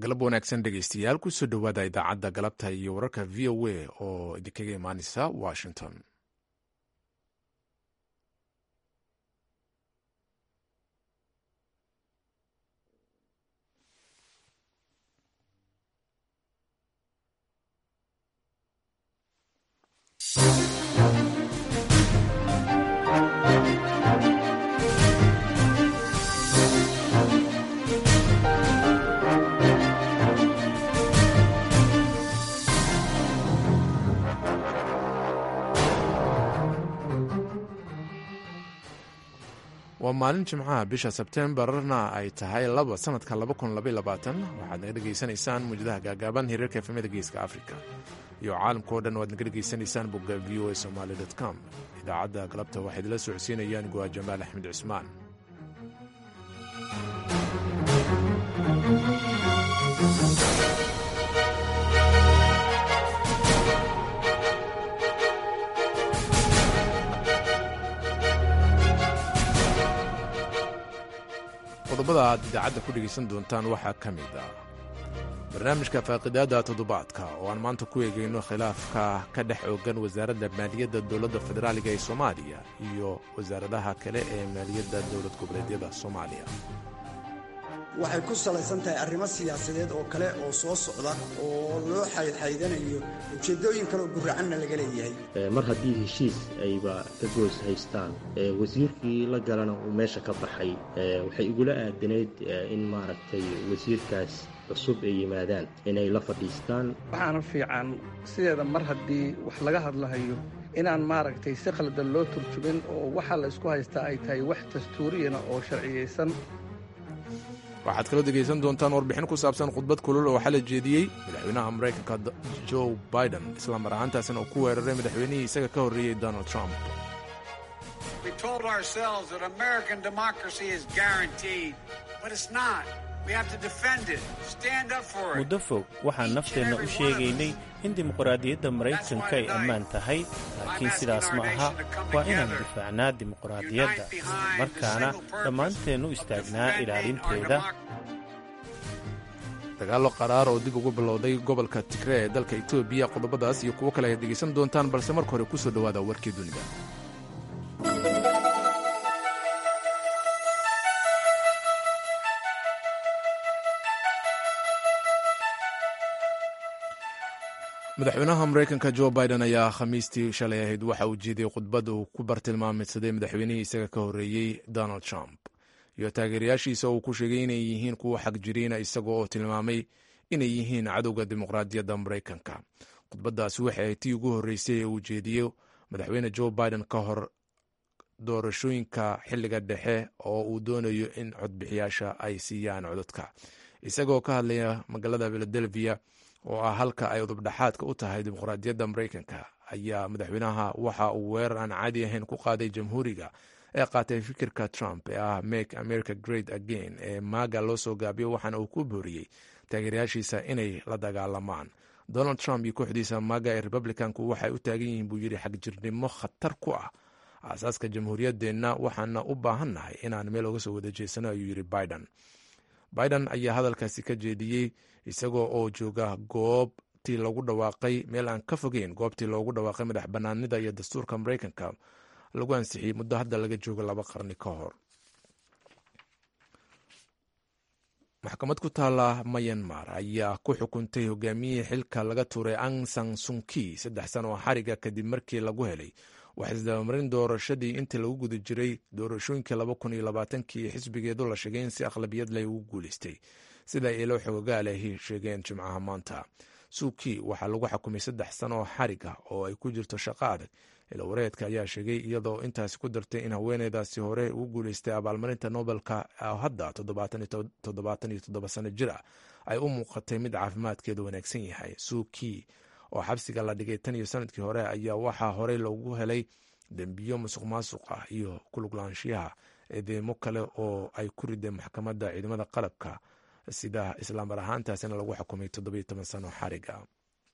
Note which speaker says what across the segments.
Speaker 1: galab wanaagsan dhegeystayaal kusoo dhowaada idaacadda galabta iyo wararka v o a oo idinkaga imaaneysa washington waa maalin jimcaha bisha sebtembarna ay tahay laba sanadka waxaad naga dhegaysanaysaan muujadaha gaagaaban hiriirka efemada geeska africa iyo caalamkao dhan waad naga dhegaysanaysaan bogga v o a somaly com idaacadda galabta waxaa idinla socodsiinayaan guwaa jamaal axmed cismaan qodobada aad idaacadda ku dhegaysan doontaan waxaa ka mid ah barnaamijka faaqidaada toddobaadka oo aan maanta ku eegayno khilaafka ka dhex oogan wasaaradda maaliyadda dowladda federaaliga ee soomaaliya iyo wasaaradaha kale ee maaliyadda dowlad goboleedyada soomaaliya
Speaker 2: waxay ku salaysan tahay arrimo siyaasadeed oo kale oo soo socda oo loo xaydxaydanayo ujeeddooyin kale oo guracanna laga leeyahay
Speaker 3: mar haddii heshiis ayba ka goos haystaan wasiirkii la galana uu meesha ka baxay waxay igula aadanayd in maaragtay wasiirkaas cusub ay yimaadaan inay la fadhiistaan
Speaker 4: waxaana fiican sideeda mar haddii wax laga hadlahayo inaan maaragtay si khaldan loo turjumin oo waxa la isku haystaa ay tahay wax dastuuriyana oo sharciyaysan
Speaker 1: waxaad kaloo degaysan doontaan warbixin ku saabsan khudbad kulul oo xala jeediyey madaxweynaha maraykanka joe biden islamar ahaantaasina uu ku weeraray madaxweynihii isaga ka horreeyey donald trump
Speaker 5: muddo fog waxaan nafteenna u sheegaynay in dimuqraadiyadda maraykanka ay ammaan tahay laakiin sidaas ma aha waa inaan difaacnaa dimuqraadiyadda markaana dhammaanteen u istaagnaa ilaalinteeda
Speaker 1: dagaallo qaraar oo dib ugu bilowday gobolka tigre ee dalka etoobiya qodobadaas iyo kuwo kale ayaad dhegaysan doontaan balse marka hore ku soo dhowaada warkii dunida madaxweynaha maraykanka jo biden ayaa khamiistii shalay ahayd waxa uu jeediyey khudbad uu ku bartilmaameedsaday madaxweynihii isaga ka horreeyey donald trump iyo taageerayaashiisa uu ku sheegay inay yihiin kuwa xag jiriina isaga oo tilmaamay inay yihiin cadowga dimuqraadiyadda maraykanka khudbaddaasi waxay ahayd tii ugu horreysay ee uu jeediyo madaxweyne jo biden ka hor doorashooyinka xilliga dhexe oo uu doonayo in codbixiyaasha ay siiyaan codadka isagoo ka hadlaya magaalada philadelphia oo ah halka ay udubdhaxaadka u tahay dimuqraadiyadda maraykanka ayaa madaxweynaha waxa uu weerar aan caadi ahayn ku qaaday jamhuuriga ee qaatay fikirka trump ee ah make america great again ee maaga loo soo gaabiyo waxaana uu ku booriyey taageerayaashiisa inay la dagaalamaan donald trump iyo kooxdiisa maaga ee republicanku waxay u taagan yihiin buu yidhi xagjirnimo khatar ku ah aasaaska jamhuuriyaddeenna waxaana u baahannahay inaan meel oga soo wada jeesano ayuu yidhi biden biden ayaa hadalkaasi ka jeediyey isagoo oo jooga goobtii lagu dhawaaqay meel aan ka fogeyn goobtii loogu dhawaaqay madax banaanida iyo dastuurka maraykanka lagu ansixiyey muddo hadda laga joogo laba qarni ka hor maxkamad ku taala mayanmar ayaa ku xukuntay hogaamiyihii xilka laga tuuray ang san sunki saddex sano oo xariga kadib markii lagu helay wax isdabamarin doorashadii intii lagu guda jiray doorashooyinkii laba kun iyo labaatankii xisbigeedu la sheegay in si akhlabiyad leh ugu guuleystay sida ilo xogogaalhi sheegeen jimcaha maanta suuki waxaa lagu xukumay saddex sano oo xariga oo ay ku jirto shaqo adag ilo wareedka ayaa sheegay iyadoo intaasi ku dartay in haweeneydaasi hore ugu guuleystay abaalmarinta nobelka hadda toddobaatan iyo toddoba sano jir ah ay u muuqatay mid caafimaadkeedu wanaagsan yahay suuki oo xabsiga la dhigay tan iyo sanadkii hore ayaa waxaa horey loogu helay dembiyo musuq maasuq ah iyo kuluglaanshiyaha eedeymo kale oo ay ku rideen maxkamadda ciidamada qalabka sida islaamar ahaantaasina lagu xukumay toddobiyo toban sano xariga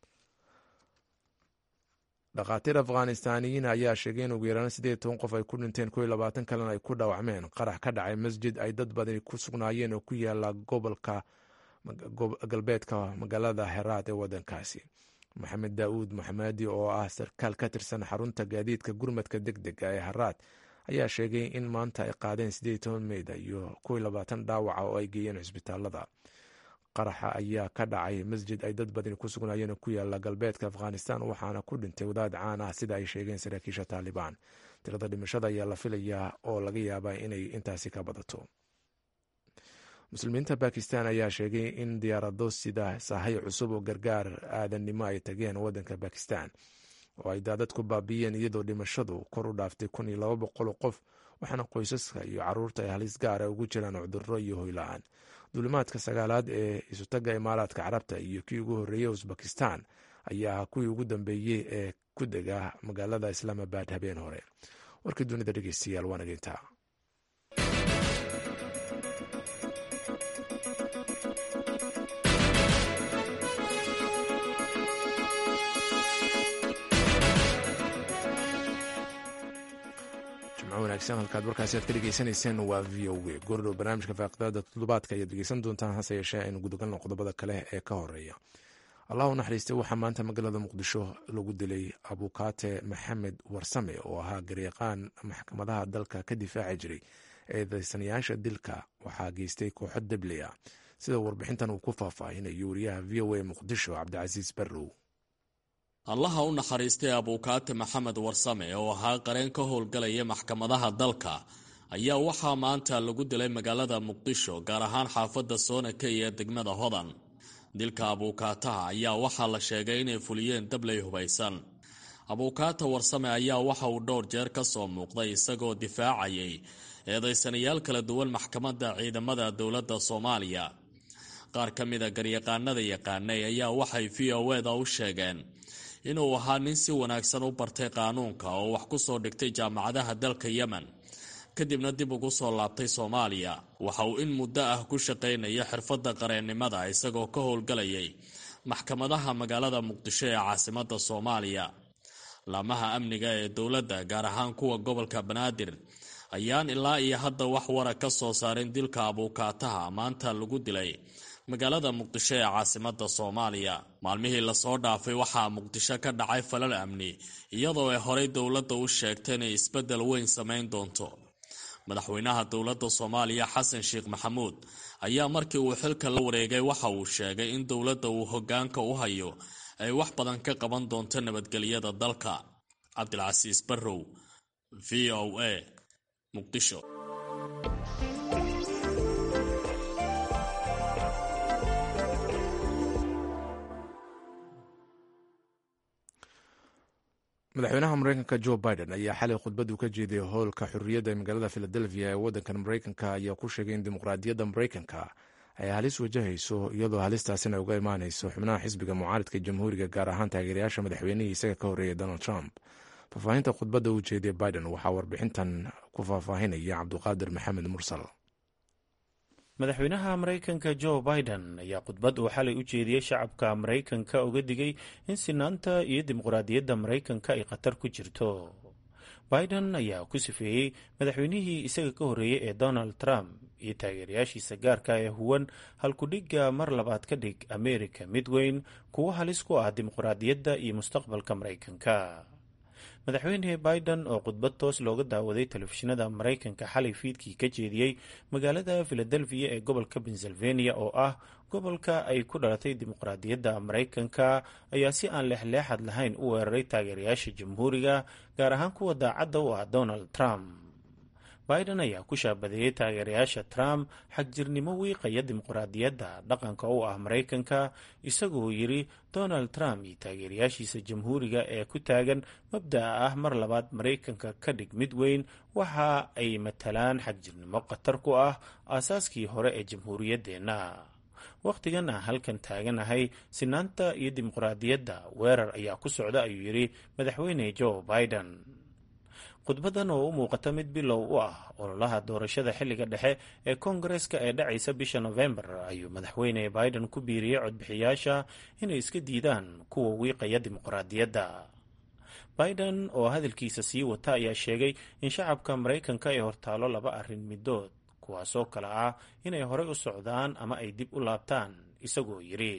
Speaker 1: dhakhaatiir afghanistaaniyiin ayaa sheegay in ugu yaraan siddeed toban qof ay ku dhinteen kow iyo labaatan kalena ay ku dhaawacmeen qarax ka dhacay masjid ay dad badani ku sugnaayeen oo ku yaala gobolka galbeedka magaalada heraad ee wadankaasi maxamed daa'uud maxamadi oo ah sarkaal ka tirsan xarunta gaadiidka gurmadka deg dega ee haraad ayaa sheegay in maanta ay qaadeen siddeed toban meyda iyo kuwii labaatan dhaawaca oo ay geeyeen cisbitaalada qaraxa ayaa ka dhacay masjid ay dad badani ku sugnaayeen ku yaala galbeedka afghanistan waxaana ku dhintay wadaad caan ah sida ay sheegeen saraakiisha taalibaan tirada dhimashada ayaa la filayaa oo laga yaabaa inay intaasi ka badato muslimiinta bakistan ayaa sheegay in diyaarado sida sahay cusub oo gargaar aadannimo ay tageen wadanka bakistan oo ay daadad ku baabiiyeen iyadoo dhimashadu kor u dhaaftay kun iyo laba boqol qof waxaana qoysaska iyo caruurta ay halis gaara ugu jiraan cudurro iyo hoyla-aan duulimaadka sagaalaad ee isutaga imaaraadka carabta iyo kii ugu horreeyey usbakistan ayaa kuwii ugu dambeeyey ee ku dega magaalada islaamabad habeen hore warkii dunida dhegeystayaal waa nageyntaa wanaagsan halkaad warkaasi aad ka dhegeysanayseen waa v o w goordhow barnaamijka faaqidada toddobaadka ayaad dhegeysan doontaan hase yeeshee aynu gudagalno qodobada kale ee ka horeeya allah u naxariistay waxaa maanta magaalada muqdisho lagu dilay abukaate maxamed warsame oo ahaa garyaqaan maxkamadaha dalka ka difaaci jiray eedeysanayaasha dilka waxaa geystay kooxo debley ah sida warbixintan uu ku faahfaahinayo wariyaha v o a muqdisho cabdicasiis barrow
Speaker 6: allaha u naxariistay abuukaate maxamed warsame oo ahaa qareen ka howlgalaya maxkamadaha dalka ayaa waxaa maanta lagu dilay magaalada muqdisho gaar ahaan xaafadda soonaka iyo degmada hodan dilka abuukaataha ayaa waxaa la sheegay inay fuliyeen dabley hubaysan abuukaata warsame ayaa waxa uu dhowr jeer ka soo muuqday isagoo difaacayay eedaysanayaal kala duwan maxkamadda ciidamada dowladda soomaaliya qaar ka mida garyaqaanada yaqaanay ayaa waxay v o eda u sheegeen inuu ahaa nin si wanaagsan u bartay qaanuunka oo wax ku soo dhigtay jaamacadaha dalka yemen kadibna dib ugu soo laabtay soomaaliya waxa uu in muddo ah ku shaqaynaya xirfadda qareennimada isagoo ka howlgalayay maxkamadaha magaalada muqdisho ee caasimadda soomaaliya laamaha amniga ee dowladda gaar ahaan kuwa gobolka banaadir ayaan ilaa iyo hadda wax wara ka soo saarin dilka abuukaataha maanta lagu dilay magaalada muqdisho ee caasimadda soomaaliya maalmihii lasoo dhaafay waxaa muqdisho ka dhacay falal amni iyadoo ay horey dowladda u sheegtay inay isbeddel weyn samayn doonto madaxweynaha dowladda soomaaliya xasan sheekh maxamuud ayaa markii uu xilka la wareegay waxa uu sheegay in dowladda uu hoggaanka u hayo ay wax badan ka qaban doonto nabadgelyada dalka cabdilcasiis barrow v o a muqdisho
Speaker 1: madaxweynaha mareykanka jo biden ayaa xalay khudbadu ka jeeday howlka xurriyadda ee magaalada philadelphia ee waddankan mareykanka ayaa ku sheegay in dimuqraadiyadda mareykanka ay halis wajahayso iyadoo halistaasina uga imaanayso xubnaha xisbiga mucaaridka jamhuuriga gaar ahaan taageerayaasha madaxweynihii isaga ka horreeyay donald trump faahfaahinta khudbadda uu jeediya biden waxaa warbixintan ku faahfaahinaya cabduqaadir maxamed mursal
Speaker 5: madaxweynaha maraykanka jo biden ayaa khudbad uu xalay u jeediyey shacabka maraykanka uga digay in sinaanta iyo dimuqraadiyadda maraykanka ay khatar ku jirto biden ayaa ku sifeeyey madaxweynihii isaga ka horreeyey ee donald trump iyo taageerayaashiisa gaarka ee huwan halkudhigga mar labaad ka dhig amerika mid weyn kuwo halis ku ah dimuqraadiyadda iyo mustaqbalka maraykanka madaxweyne biden oo khudbad toos looga daawaday telefishinada maraykanka xalay fiidkii ka jeediyey magaalada philadelphia ee gobolka pennsylvania oo ah gobolka ay ku dhalatay dimuqraadiyadda maraykanka ayaa si aan leexleexad lahayn u weeraray taageerayaasha jamhuuriga gaar ahaan kuwa daacadda u ah donald trump biden ayaa ku shaabadeeyey taageerayaasha trump xagjirnimo wiiqaya dimuqraadiyadda dhaqanka u ah maraykanka isagoo yidhi donald trump iyo taageerayaashiisa jamhuuriga ee ku taagan mabda'a ah mar labaad maraykanka ka dhig mid weyn waxa ay matalaan xagjirnimo khatar ku ah aasaaskii hore ee jamhuuriyaddeenna wakhtigan aan halkan taaganahay sinaanta iyo dimuqraadiyadda weerar ayaa ku socda ayuu yidhi madaxweyne joe biden khudbadan oo u muuqata mid bilow u ah ololaha doorashada xilliga dhexe ee koongareska ee dhacaysa bisha nofembar ayuu madaxweyne biden ku biiriyey codbixiyaasha inay iska diidaan kuwa wiiqaya dimuqraadiyadda biden oo hadalkiisa sii wata ayaa sheegay in shacabka maraykanka ay hortaalo laba arrin midood kuwaasoo kale ah inay horey u socdaan ama ay dib u laabtaan isagoo yidhi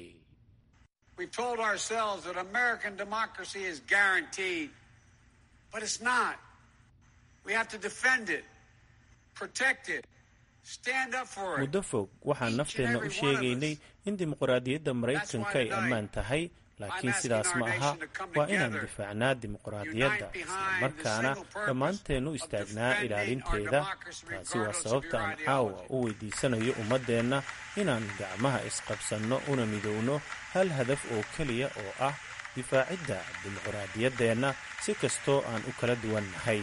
Speaker 5: muddo fog waxaan nafteenna u sheegaynay in dimuqraadiyadda maraykanka ay ammaan tahay laakiin sidaas ma aha waa inaan difaacnaa dimuqraadiyadda islamarkaana dhammaanteennu istaagnaa ilaalinteeda taasi waa sababta aan caawa u weydiisanayo ummaddeenna inaan gacmaha isqabsanno una midowno hal hadaf oo keliya oo ah difaacidda dimuqraadiyaddeenna si kastoo aan u kala duwan nahay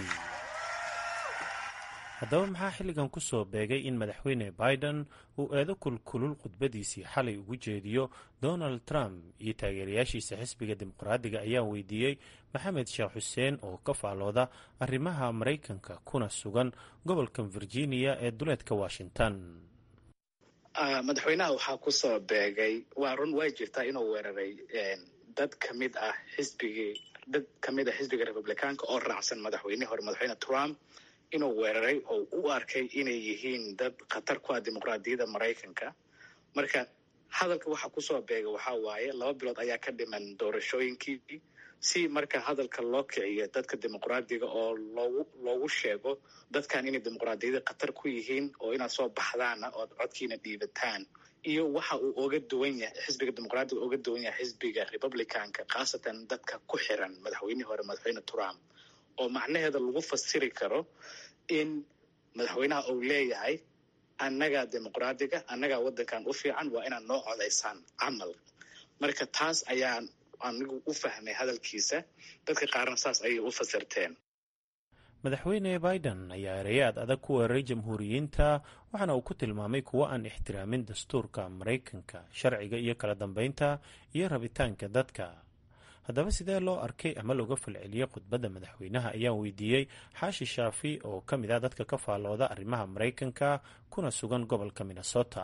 Speaker 5: haddaba maxaa xilligan ku soo beegay in madaxweyne biden uu eedo kulkulul khudbadiisii xalay ugu jeediyo donald trump iyo taageerayaashiisa xisbiga dimuqraadiga ayaa weydiiyey maxamed sheekh xuseen oo ka faalooda arrimaha maraykanka kuna sugan gobolka virginia ee duleedka washington
Speaker 7: madaxweynaha waxaa ku soo beegay waa run way jirtaa inuu weeraray dad kamid ah xisbigii dad kamid ah xisbiga republicaanka oo raacsan madaxweynihii hore madaxweyne trump inuu weeraray oo u arkay inay yihiin dad khatar ku ah dimuqraadiyadda maraykanka marka hadalka waxa kusoo beega waxaa waaye laba bilood ayaa ka dhiman doorashooyinkii si marka hadalka loo kiciyo dadka dimuqraadiga oo loogu loogu sheego dadkan inay dimuqraadiyadda khatar ku yihiin oo inaad soo baxdaana ood codkiina dhiibataan iyo waxa uu oga duwan yahay xisbiga dimuqraadiga oga duwan yahay xisbiga republicanka khaasatan dadka ku xiran madaxweynihii hore madaxweyne trump oo macnaheeda lagu fasiri karo in madaxweynaha uu leeyahay annagaa dimuqraadiga annagaa waddankan u fiican waa inaad noo codaysaan camal marka taas ayaan anigu u fahmay hadalkiisa dadka qaarna saas ayay u fasirteen
Speaker 5: madaxweyne biden ayaa ereyaad adag ku weeraray jamhuuriyiinta waxaana uu ku tilmaamay kuwo aan ixtiraamin dastuurka maraykanka sharciga iyo kala dambeynta iyo rabitaanka dadka haddaba sidee loo arkay ama looga falceliyey khudbadda madaxweynaha ayaan weydiiyey xaashi shaafi oo ka mid ah dadka ka faallooda arrimaha maraykanka kuna sugan gobolka minnesota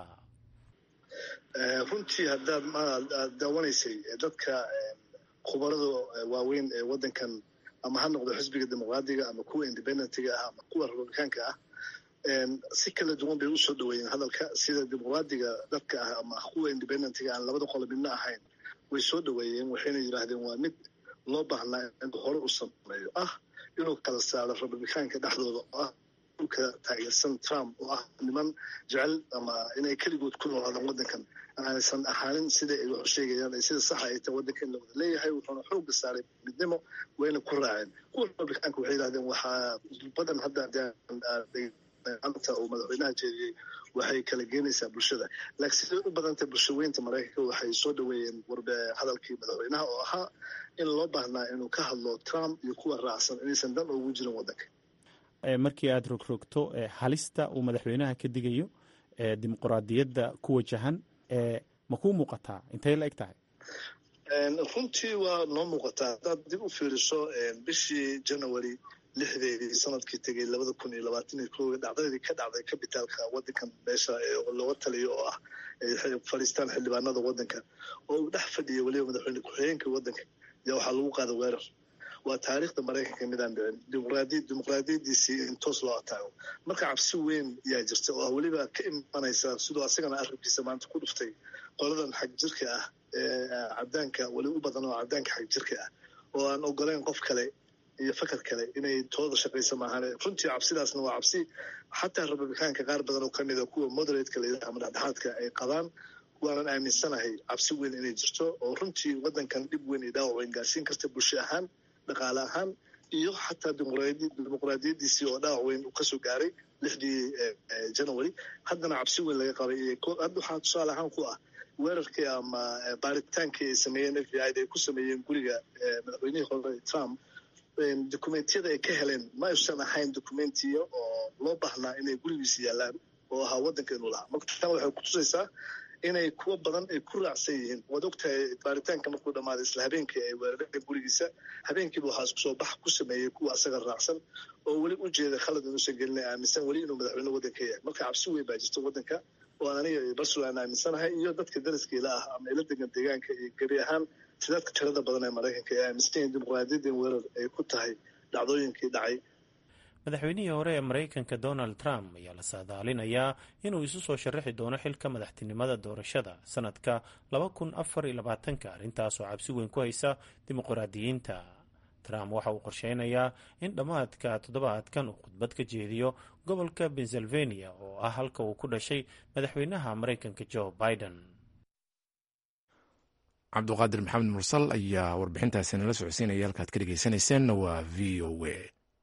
Speaker 8: runtii haddaad aad daawanaysay dadka khubarada waaweyn ee waddankan ama ha noqdo xisbiga dimuqraadiga ama kuwa independentiga ah ama kuwa republicaanka ah si kala duwan bay usoo dhaweeyeen hadalka sida dimuqraadiga dadka ah ama kuwa independentiga aan labada qolo midna ahayn way soo dhaweeyeen waxayna yidhaahdeen waa mid loo baahnaa in hore u sameeyo ah inuu kala saaro republicaanka dhexdooda oo ah dhulka taageersan trump oo ah niman jecel ama inay keligood ku noolaadaan waddankan aanaysan ahaanin sida ay wax u sheegayaan sida saxa ay tahay waddanka in la wada leeyahay wuxuuna xooga saaray midnimo wayna ku raaceen kuwa republicaanka waxay yidhahdeen waxaa badan hadda anta uu madaxweynaha jeediyey waxay kala geenaysaa bulshada laakiin siday u badantay bulshaweynta maraykanka waxay soo dhaweeyeen warbe hadalkii madaxweynaha oo ahaa in loo baahnaa inuu ka hadlo trump iyo kuwa raacsan inaysan dan ugu jirin waddanka
Speaker 9: markii aada rogrogto halista uu madaxweynaha ka digayo dimuqraadiyadda ku wajahan ma kuu muuqataa intay la eg tahay
Speaker 8: runtii waa noo muuqataa haddaad dib u fiiriso bishii january lixdeedii sanadkii tegay labada kun iyo labaatan iyo kooga dhacdadii ka dhacday kabitaalka waddankan meesha looga taliyo oo ah fadhiistaan xildhibaanada waddanka oo uu dhex fadhiyay weliba madaxweyne ku-xigeenka waddanka yaa waxaa lagu qaada weerar waa taariikhda maraykanka midaan dhicin dimuqraadi dimuqraadiyadiisii in toos loo ataago marka cabsi weyn yaa jirta oo ah weliba ka imanaysa siduu asagana arrinkiisa maanta ku dhuftay qoladan xag jirka ah ee cadaanka weli u badan oo cadaanka xag jirka ah oo aan ogoleyn qof kale iyo fakar kale inay tooda shaqaysa maahan runtii cabsidaasna waa cabsi xataa republicaanka qaar badan oo kamid a kuwa moderatka layidhaha ama dhexdhexaadka ay qabaan waanan aaminsanahay cabsi weyn inay jirto oo runtii waddankan dhib weyn iyo dhaawac weyn gaarsiin karta bulsho ahaan dhaqaale ahaan iyo xataa dimuqraadiyadiisii oo dhaawac weyn uu kasoo gaaray lixdii january haddana cabsi weyn laga qabay hadda waxaa tusaale ahaan ku ah weerarkii ama baaritaankii ay sameeyeen f b i da ay ku sameeyeen guriga madaxweynihii hore trump dokumentiyada ay ka heleen ma aysan ahayn dokumentiya oo loo baahnaa inay gurigiisa yaalaan oo ahaa waddanka inuu lahaa marka tan waxay kutusaysaa inay kuwo badan ay ku raacsan yihiin waad ogtahay baaritaanka markuu dhammaaday isla habeenkii ay weerareen gurigiisa habeenkiiba waxaa isku soo bax ku sameeyey kuwa asaga raacsan oo weli u jeeda khalad inuusan gelina aaminsan weli inuu madaxweyne waddanka yahay marka cabsi weyn baa jirta waddanka oo aan aniga barsul aan aaminsanahay iyo dadka daraskiila ah ama ila degan deegaanka iyo gebi ahaan sidaadka tirada badan ee maraykanka ee aaminsan yihiin dimuqraadiyadan weerar ay ku tahay dhacdooyinkii dhacay
Speaker 5: madaxweynihii hore ee maraykanka donald trump ayaa la saadaalinayaa inuu isu soo sharaxi doono xilka madaxtinimada doorashada sanadka ka arrintaasoo cabsi weyn ku haysa dimuqraadiyiinta trump waxa uu qorsheynayaa in dhammaadka toddobaadkan uu khudbad ka jeediyo gobolka pennsylvania oo ah halka uu ku dhashay madaxweynaha maraykanka joe biden
Speaker 1: cabduqaadir maxamed mursal ayaa warbixintaasi nala socodsiinaya halkaad ka dhegeysanayseena waa v o a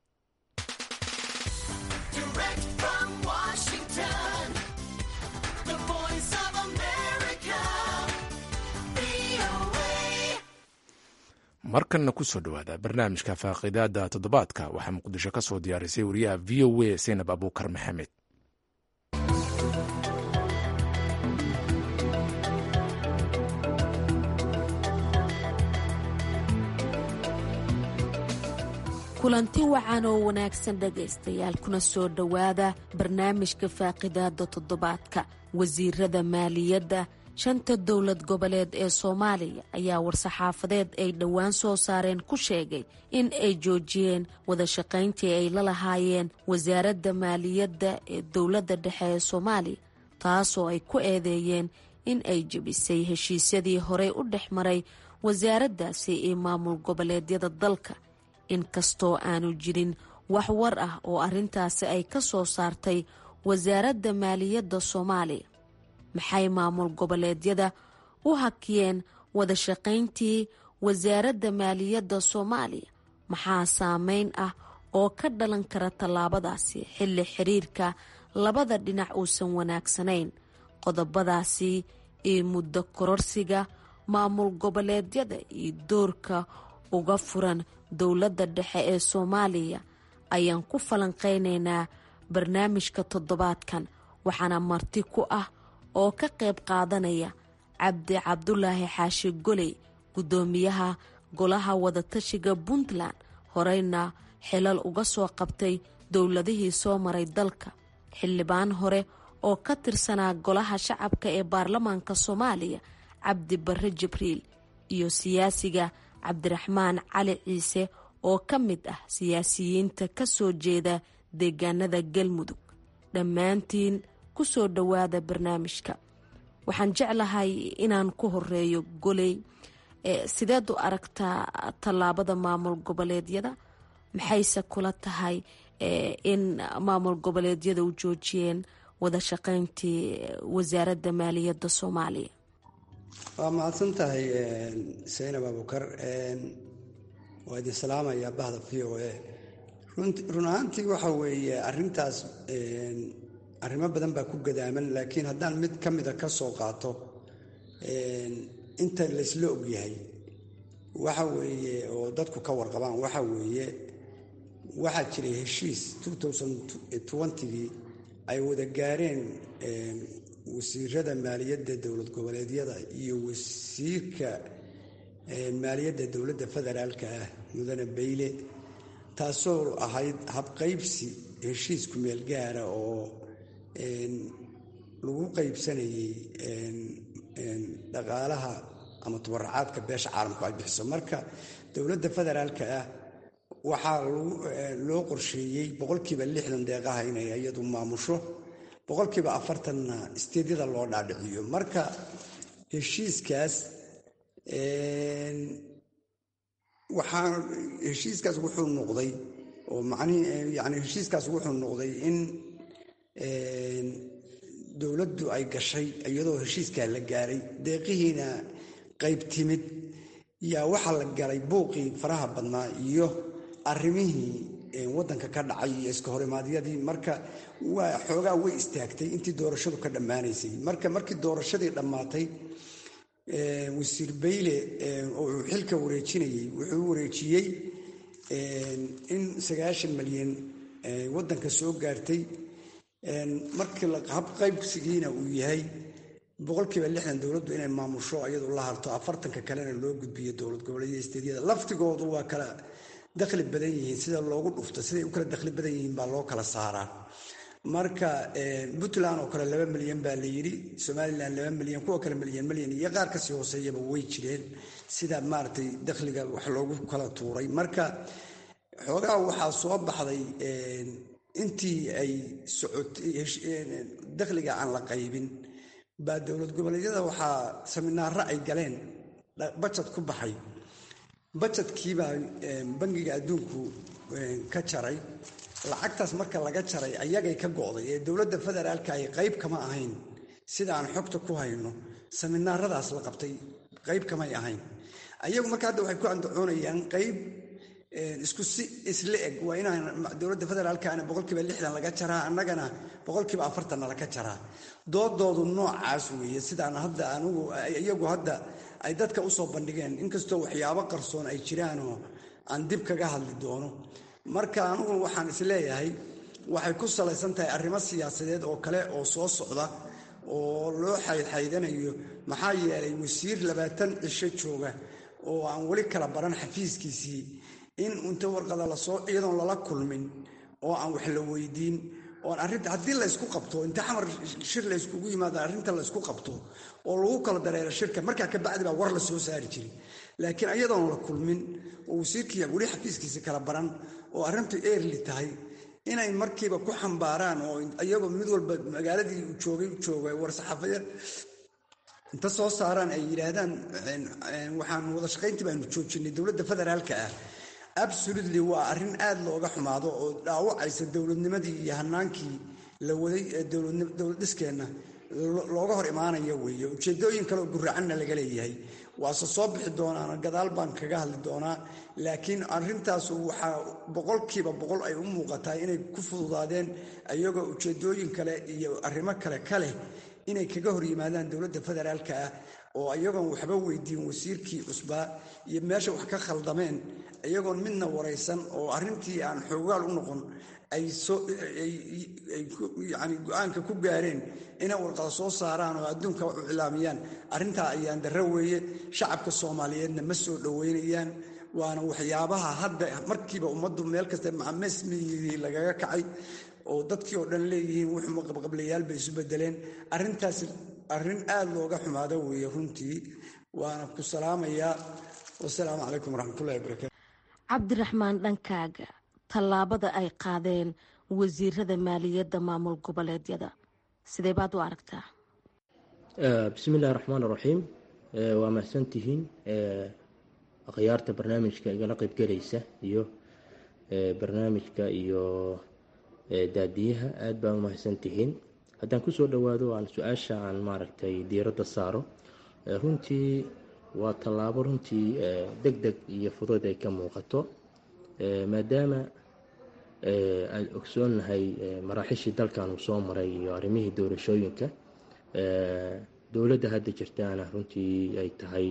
Speaker 1: markanna ku soo dhowaada barnaamijka faaqidaada toddobaadka waxaa muqdisho ka soo diyaarisay wariyaha v o a saynab abuukar maxamed
Speaker 10: kulanti wacan oo wanaagsan dhegaystayaal kuna soo dhowaada barnaamijka faaqidaada toddobaadka wasiirada maaliyadda shanta dowlad goboleed ee soomaaliya ayaa war-saxaafadeed ay dhowaan soo saareen ku sheegay in ay joojiyeen wada shaqayntii ay la lahaayeen wasaaradda maaliyadda ee dowladda dhexe ee soomaaliya taasoo ay ku eedeeyeen in ay jebisay heshiisyadii horey u dhex maray wasaaraddaasi iyo maamul goboleedyada dalka inkastoo aanu jirin wax war ah oo arrintaasi ay ka soo saartay wasaaradda maaliyadda soomaaliya maxay maamul goboleedyada u hakiyeen wada shaqayntii wasaaradda maaliyadda soomaaliya maxaa saameyn ah oo ka dhalan kara tallaabadaasi xilli xiriirka labada dhinac uusan wanaagsanayn qodobadaasi iyo muddo kororsiga maamul goboleedyada iyo doorka uga furan dowladda dhexe ee soomaaliya ayaan ku falanqaynaynaa barnaamijka toddobaadkan waxaana marti ku ah oo ka qayb qaadanaya cabdi cabdulaahi xaashi goley guddoomiyaha golaha wadatashiga puntland horeyna xilal uga soo qabtay dowladihii soo maray dalka xildhibaan hore oo ka tirsanaa golaha shacabka ee baarlamaanka soomaaliya cabdi barre jibriil iyo siyaasiga cabdiraxmaan cali ciise oo ka mid ah siyaasiyiinta ka soo jeeda deegaanada galmudug dhammaantiin ku soo dhowaada barnaamijka waxaan jeclahay inaan ku horeeyo goley sideed u aragtaa tallaabada maamul goboleedyada maxayse kula tahay in maamul goboleedyada u joojiyeen wada shaqayntii wasaaradda maaliyadda soomaaliya
Speaker 2: waa mahadsan tahay saynab abukar waa idin salaamayaa bahda v o a run ahaantii waxa weeye arintaas arrimo badan baa ku gadaaman laakiin haddaan mid ka mida ka soo qaato inta laysla ogyahay waxa weeye oo dadku ka warqabaan waxa weeye waxaa jiray heshiis gii ay wada gaareen wasiirada maaliyadda dowlad goboleedyada iyo wasiirka maaliyadda dowladda federaalka ah mudane bayle taasoo ahayd habqaybsi heshiis kumeel gaara oo lagu qaybsanayay dhaqaalaha ama tubaracaadka beesha caalamku ay bixiso marka dowladda federaalka ah waxaa loo qorsheeyey boqolkiiba lixdan deeqaha inay iyadu maamusho boqolkiiba afartanna isteedyada loo dhaadhiciyo marka heshiiskaas waxaa heshiiskaas wuxuu noqday oo macnihi yani heshiiskaas wuxuu noqday in dowladdu ay gashay iyadoo heshiiskaa la gaaray deeqihiina qayb timid yaa waxaa la galay buuqii faraha badnaa iyo arrimihii waddanka ka dhacay iyo iska horimaadyadii marka waa xoogaa way istaagtay intii doorashadu ka dhammaanaysay marka markii doorashadii dhammaatay wasiir bayle oo uu xilka wareejinayey wuxuu wareejiyey in sagaashan malyan waddanka soo gaartay markii habqaybsigiina uu yahay boqolkiiba lixdan dowladdu inay maamusho iyadu la harto afartanka kalena loo gudbiyo dowlad goboleedyada isteedyada laftigoodu waa kala dakhli badan yihiin sida loogu dhufto siday u kala dakhli badan yihiin baa loo kala saaraa marka puntland oo kale laba milyan baa la yidhi somalilan laba milyan kuwa kale milyan milyan iyo qaar kasii hooseeyaba way jireen sida maaragtay dakhliga wax loogu kala tuuray marka xoogaa waxaa soo baxday intii ay socotay dakhliga aan la qaybin baa dowlad goboleedyada waxaa saminaaro ay galeen bajad ku baxay bajadkiibaa bangiga adduunku ka jaray lacagtaas marka laga jaray ayagay ka go'day ee dowladda federaalka ay qayb kama ahayn sida aan xogta ku hayno saminaaradaas la qabtay qayb kamay ahayn ayagu marka hadda waxay ku andacoonayaan qayb isku si isla eg waa inaan dowladda federaalkana boqolkiiba lixdan laga jaraa annagana boqolkiiba afartanna laga jaraa doodoodu noocaas weeye sidaan hadda anugu iyagu hadda ay dadka usoo bandhigeen inkastoo waxyaabo qarsoon ay jiraanoo aan dib kaga hadli doono marka anugu waxaan isleeyahay waxay ku salaysan tahay arrimo siyaasadeed oo kale oo soo socda oo loo xaydxaydanayo maxaa yeelay wasiir labaatan cisho jooga oo aan weli kala baran xafiiskiisii in unta warqada lasoo iyadoon lala kulmin oo aan wax la weydiin oon arrinta haddii laysku qabto inta xamar shir layskugu yimaado arrinta laysku qabto oo lagu kala dareero shirka markaa ka bacdi baa war la soo saari jiray laakiin iyadoon la kulmin oo wasiirkii weli xafiiskiisa kala baran oo arrintu eerli tahay inay markiiba ku xambaaraan oo iyagoo mid walba magaaladii joogay jooga war-saxaafadeed inta soo saaraan ay yidhaahdaan waxaan wada shaqayntii baanu joojinay dowladda federaalka ah absolutely waa arrin aad looga xumaado oo dhaawacaysa dowladnimadii iyo hanaankii la waday ee dowlad dhiskeenna looga hor imaanaya weeye ujeedooyin kaleoo guracanna laga leeyahay waase soo bixi doonaana gadaal baan kaga hadli doonaa laakiin arrintaas waxaa boqolkiiba boqol ay u muuqataa inay ku fududaadeen iyagoo ujeedooyin kale iyo arrimo kale ka leh inay kaga hor yimaadaan dowladda federaalka ah oo iyagoon waxba weydiin wasiirkii cusbaa iyo meesha wax ka khaldameen iyagoon midna waraysan oo arrintii aan xoogaal u noqon ay yani go-aanka ku gaareen inay warqada soo saaraan oo adduunka wax u cilaamiyaan arrintaa ayaan darro weeye shacabka soomaaliyeedna ma soo dhoweynayaan waana waxyaabaha hadda markiiba ummaddu meel kasta macamesmiyii lagaga kacay oo dadkii oo dhan leeyihiin wuxuu qabqablayaal bay isu bedeleen arrintaas arrin aad looga xumaado weeye runtii waana ku salaamayaa wasalaamu calaykum waraxmatullahi wabarakatu
Speaker 10: cabdiraxmaan dhankaaga tallaabada ay qaadeen wasiirada maaliyadda maamul goboleedyada sidee baad u aragtaa
Speaker 3: bismi illahi raxmaan raxiim waa mahadsantihiin akhyaarta barnaamijka igala qeybgelaysa iyo barnaamijka iyo daadiyaha aada baa u mahadsantihiin haddaan kusoo dhowaado aan su-aasha aan maaragtay diiradda saaro runtii waa tallaabo runtii deg deg iyo fudud ay ka muuqato maadaama aan ogsoonnahay maraaxishii dalkan uu soo maray iyo arrimihii doorashooyinka dowladda hadda jirtaana runtii ay tahay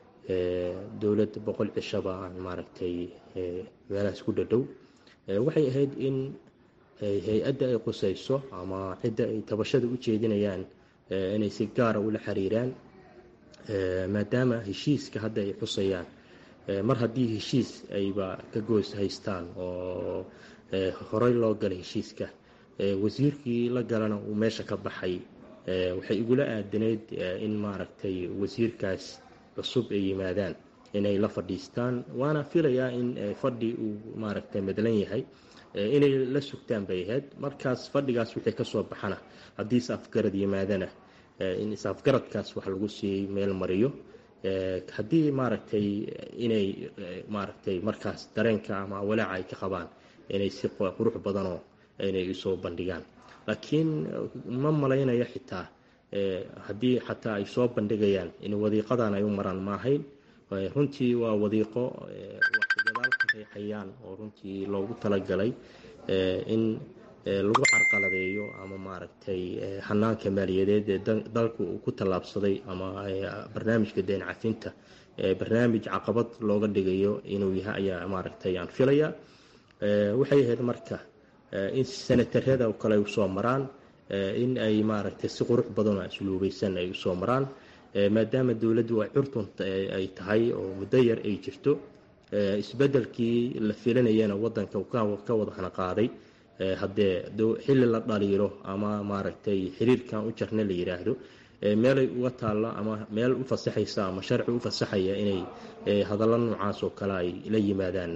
Speaker 3: dowlad boqol cishaba aan maaragtay meelahaas ku dhadhow waxay ahayd in hay-adda ay qusayso ama cidda ay tabashada u jeedinayaan inay si gaara ula xiriiraan maadaama heshiiska hadda ay xusayaan mar haddii heshiis ayba ka goos haystaan oo horey loo galay heshiiska wasiirkii la galana uu meesha ka baxay waxay igula aadanayd in maaragtay wasiirkaas cusub ay yimaadaan inay la fadhiistaan waana filayaa in fadhi uu maaragtay madlan yahay inay la sugtaan bay ahayd markaas fadhigaas wixii kasoo baxana haddii is afgarad yimaadana in is-afgaradkaas wax lagu sii meel mariyo haddii maaragtay inay maaragtay markaas dareenka ama walaaca ay ka qabaan inay si qurux badanoo inay usoo bandhigaan laakiin ma malaynayo xitaa haddii xataa ay soo bandhigayaan in wadiiqadan ay u maraan ma ahayn runtii waa wadiiqo wax gadaal ka reexayaan oo runtii loogu talagalay in lagu carqaladeeyo ama maaragtay xanaanka maaliyadeed ee dalku uu ku tallaabsaday ama barnaamijka deen cafinta barnaamij caqabad looga dhigayo inuu yahay ayaa maaragtay aan filaya waxay ahayd marka in senatarada oo kale ay usoo maraan in ay maaragtay si qurux badan oo asluubaysan ay usoo maraan maadaama dowladdu ay curtun ay tahay oo muddo yar ay jirto isbedelkii la filanayana wadanka ka wada hana qaaday haddee xilli la dhaliilo ama maaragtay xiriirkan u jarna la yidhaahdo meelay uga taalla ama meel u fasaxaysa ama sharci u fasaxaya inay hadallo noocaas oo kale ay la yimaadaanna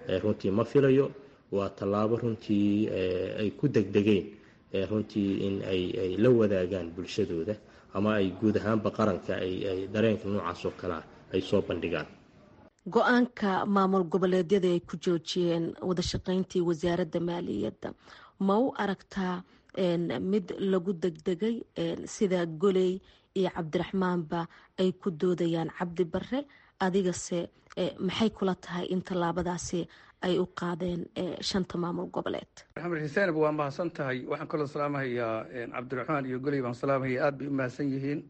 Speaker 3: runtii ma filayo waa tallaabo runtii ay ku degdegeen runtii in ay la wadaagaan bulshadooda ama ay guud ahaanba qaranka ay dareenka noocaas oo kalea ay soo bandhigaan
Speaker 10: go-aanka maamul goboleedyada ay ku joojiyeen wadashaqeyntii wasaaradda maaliyadda ma u aragtaa mid lagu degdegay sida goley iyo cabdiraxmaanba ay ku doodayaan cabdi bare adigase maxay kula tahay in tallaabadaasi ay u qaadeen shanta maamul goboleed
Speaker 4: maxamed xuseen waa mahadsan tahay waxaan kaloo salaamahayaa cabdiraxmaan iyo goley baan salaamahaya aada bay u mahadsan yihiin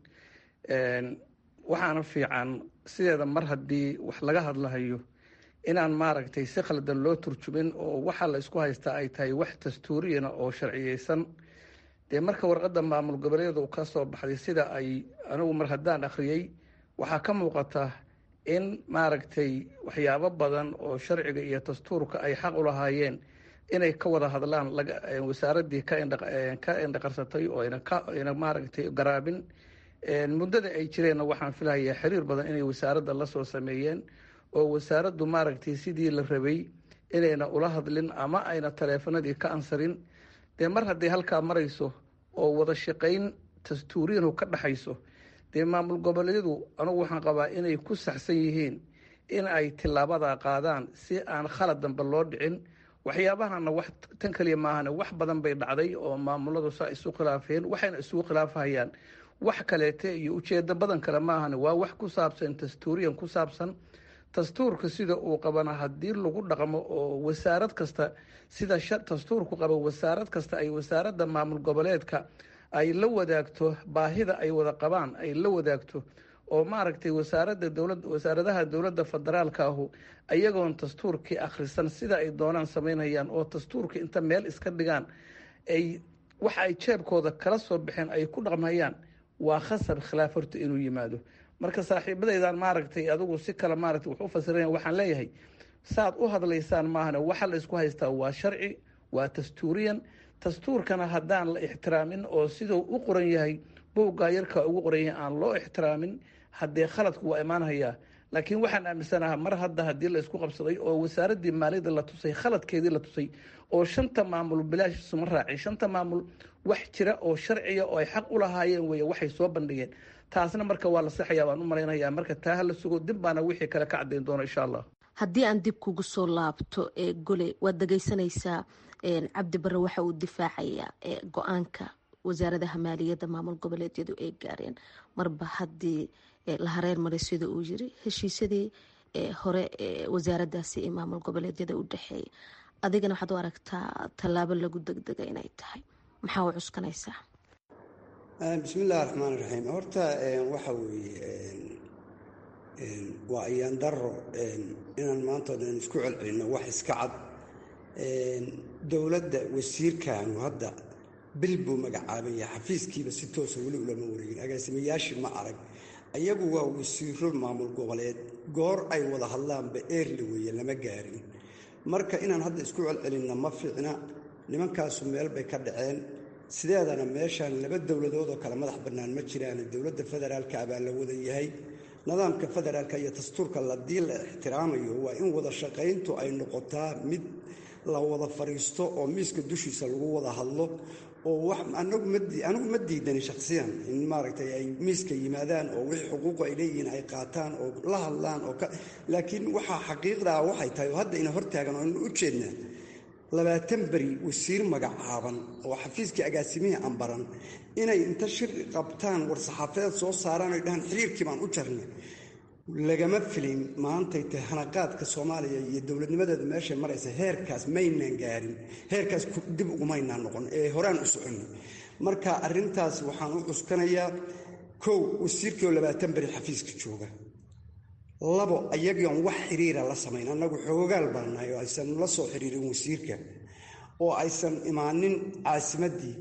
Speaker 4: waxaana fiican sideeda mar haddii wax laga hadlahayo inaan maaragtay si khaldan loo turjumin oo waxa la isku haystaa ay tahay wax dastuuriyana oo sharciyeysan dee marka warqadda maamul goboleedyada uu ka soo baxday sida ay anigu mar haddaan akhriyey waxaa ka muuqata in maaragtay waxyaabo badan oo sharciga iyo dastuurka ay xaq u lahaayeen inay ka wada hadlaan wasaaraddii ka indhaqarsatay oo ayna maaragtay garaabin muddada ay jireenna waxaan filahayaa xiriir badan inay wasaaradda la soo sameeyeen oo wasaaraddu maaragtay sidii la rabay inayna ula hadlin ama ayna taleefanadii ka ansarin dee mar hadday halkaa marayso oo wada shaqayn dastuuriyanu ka dhexayso dee maamul goboleedyadu anugu waxaan qabaa inay ku saxsan yihiin in ay tilaabadaa qaadaan si aan khalad dambe loo dhicin waxyaabahana wax tan kaliya maahane wax badan bay dhacday oo maamuladu saa isu khilaafeen waxayna isugu khilaafahayaan wax kaleete iyo ujeedo badan kale maahane waa wax ku saabsan dastuuriyan ku saabsan dastuurka sida uu qabana haddii lagu dhaqmo oo wasaarad kasta sida dastuurku qabo wasaarad kasta ay wasaaradda maamul goboleedka ay la wadaagto baahida ay wada qabaan ay la wadaagto oo maaragtay wasaaradda dowlad wasaaradaha dowladda federaalka ahu ayagoon dastuurkii akhrisan sida ay doonaan samaynayaan oo dastuurka inta meel iska dhigaan ay waxa ay jeebkooda kala soo baxeen ay ku dhaqmayaan waa khasab khilaaf horta inuu yimaado marka saaxiibadaydan maaragtay adigu si kale maaragtay wax u fasiraya waxaan leeyahay saad u hadlaysaan maahane waxa la isku haystaa waa sharci waa dastuuriyan dastuurkana haddaan la ixtiraamin oo siduu u qoran yahay buuggaa yarkaa ugu qoran yahay aan loo ixtiraamin haddee khaladku waa imaanhayaa laakiin waxaan aaminsanaha mar hadda haddii la isku qabsaday oo wasaaraddii maaliyadda la tusay khaladkeedii la tusay oo shanta maamul bilaash isuma raacay shanta maamul wax jira oo sharciya oo ay xaq u lahaayeen weeye waxay soo bandhigeen taasna marka waa la saxayaa baan u malaynayaa marka taa ha la sugo dib baana wixii kale ka caddayn doona insha allah
Speaker 10: haddii aan dib kugu soo laabto ee gole waad dhegeysanaysaa cabdi bare waxa uu difaacayaa go-aanka wasaaradaha maaliyadda maamul goboleedyadu ay gaareen marba haddii la hareer maray sida uu yiri heshiisyadii hore wasaaradaasi ee maamul goboleedyada u dhexeeya adigana waxaad u aragtaa tallaabo lagu degdega inay tahay maxaa u cuskanaysaa
Speaker 2: bismi illahi raxmaan iraxiim horta waxa weeye waa ayaan daro inaan maanta dhan isku celcelinno wax iska cad dowladda wasiirkaanu hadda bil buu magacaabaya xafiiskiiba si toosa weli ulama wareegin agaasimayaashii ma arag ayagu waa wasiiro maamul goboleed goor ay wada hadlaanba eerla weeye lama gaarin marka inaan hadda isku celcelinna ma fiicna nimankaasu meel bay ka dhaceen sideedana meeshaan laba dowladood oo kale madax bannaan ma jiraan dowladda federaalka baa la wada yahay nidaamka federaalka iyo dastuurka ladii la ixtiraamayo waa in wada shaqayntu ay noqotaa mid la wada fadhiisto oo miiska dushiisa lagu wada hadlo oo anigu ma diidani shakhsiyan in maaragtay ay miiska yimaadaan oo wixii xuquuqu ay leeyihiin ay qaataan oo la hadlaan oo laakiin waxaa xaqiiqdaa waxay tahay oo hadda ina hortaagan oo inu u jeednaa labaatan beri wasiir magacaaban oo xafiiskii agaasimihii ambaran inay inta shir qabtaan war-saxaafadeed soo saaraan oy dhahaan xiriirkii baan u jarnay lagama filin maantay tahay hanaqaadka soomaaliya iyo dowladnimadeedu meeshay maraysa heerkaas maynaan gaarin heerkaas dib ugumaynaan noqon ee horaan u soconnay marka arrintaas waxaan u cuskanayaa kow wasiirkii oo labaatan beri xafiiska jooga labo ayagion wax xiriira la samayn annagu xoogaal baan nahay oo aysan la soo xiriirin wasiirka oo aysan imaanin caasimaddii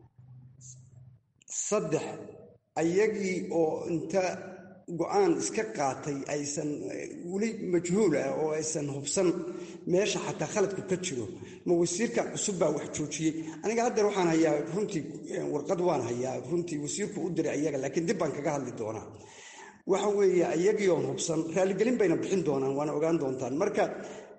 Speaker 2: saddex ayagii oo inta go-aan iska qaatay aysan weli majhuul ah oo aysan hubsan meesha xataa khaladku ka jiro ma wasiirkan cusub baa wax joojiyey aniga haddeer waxaan hayaa runtii warqad waan hayaa runtii wasiirku u diray ayaga laakiin dib baan kaga hadli doonaa waxa weeye ayagii oon hubsan raaligelin bayna bixin doonaan waana ogaan doontaan marka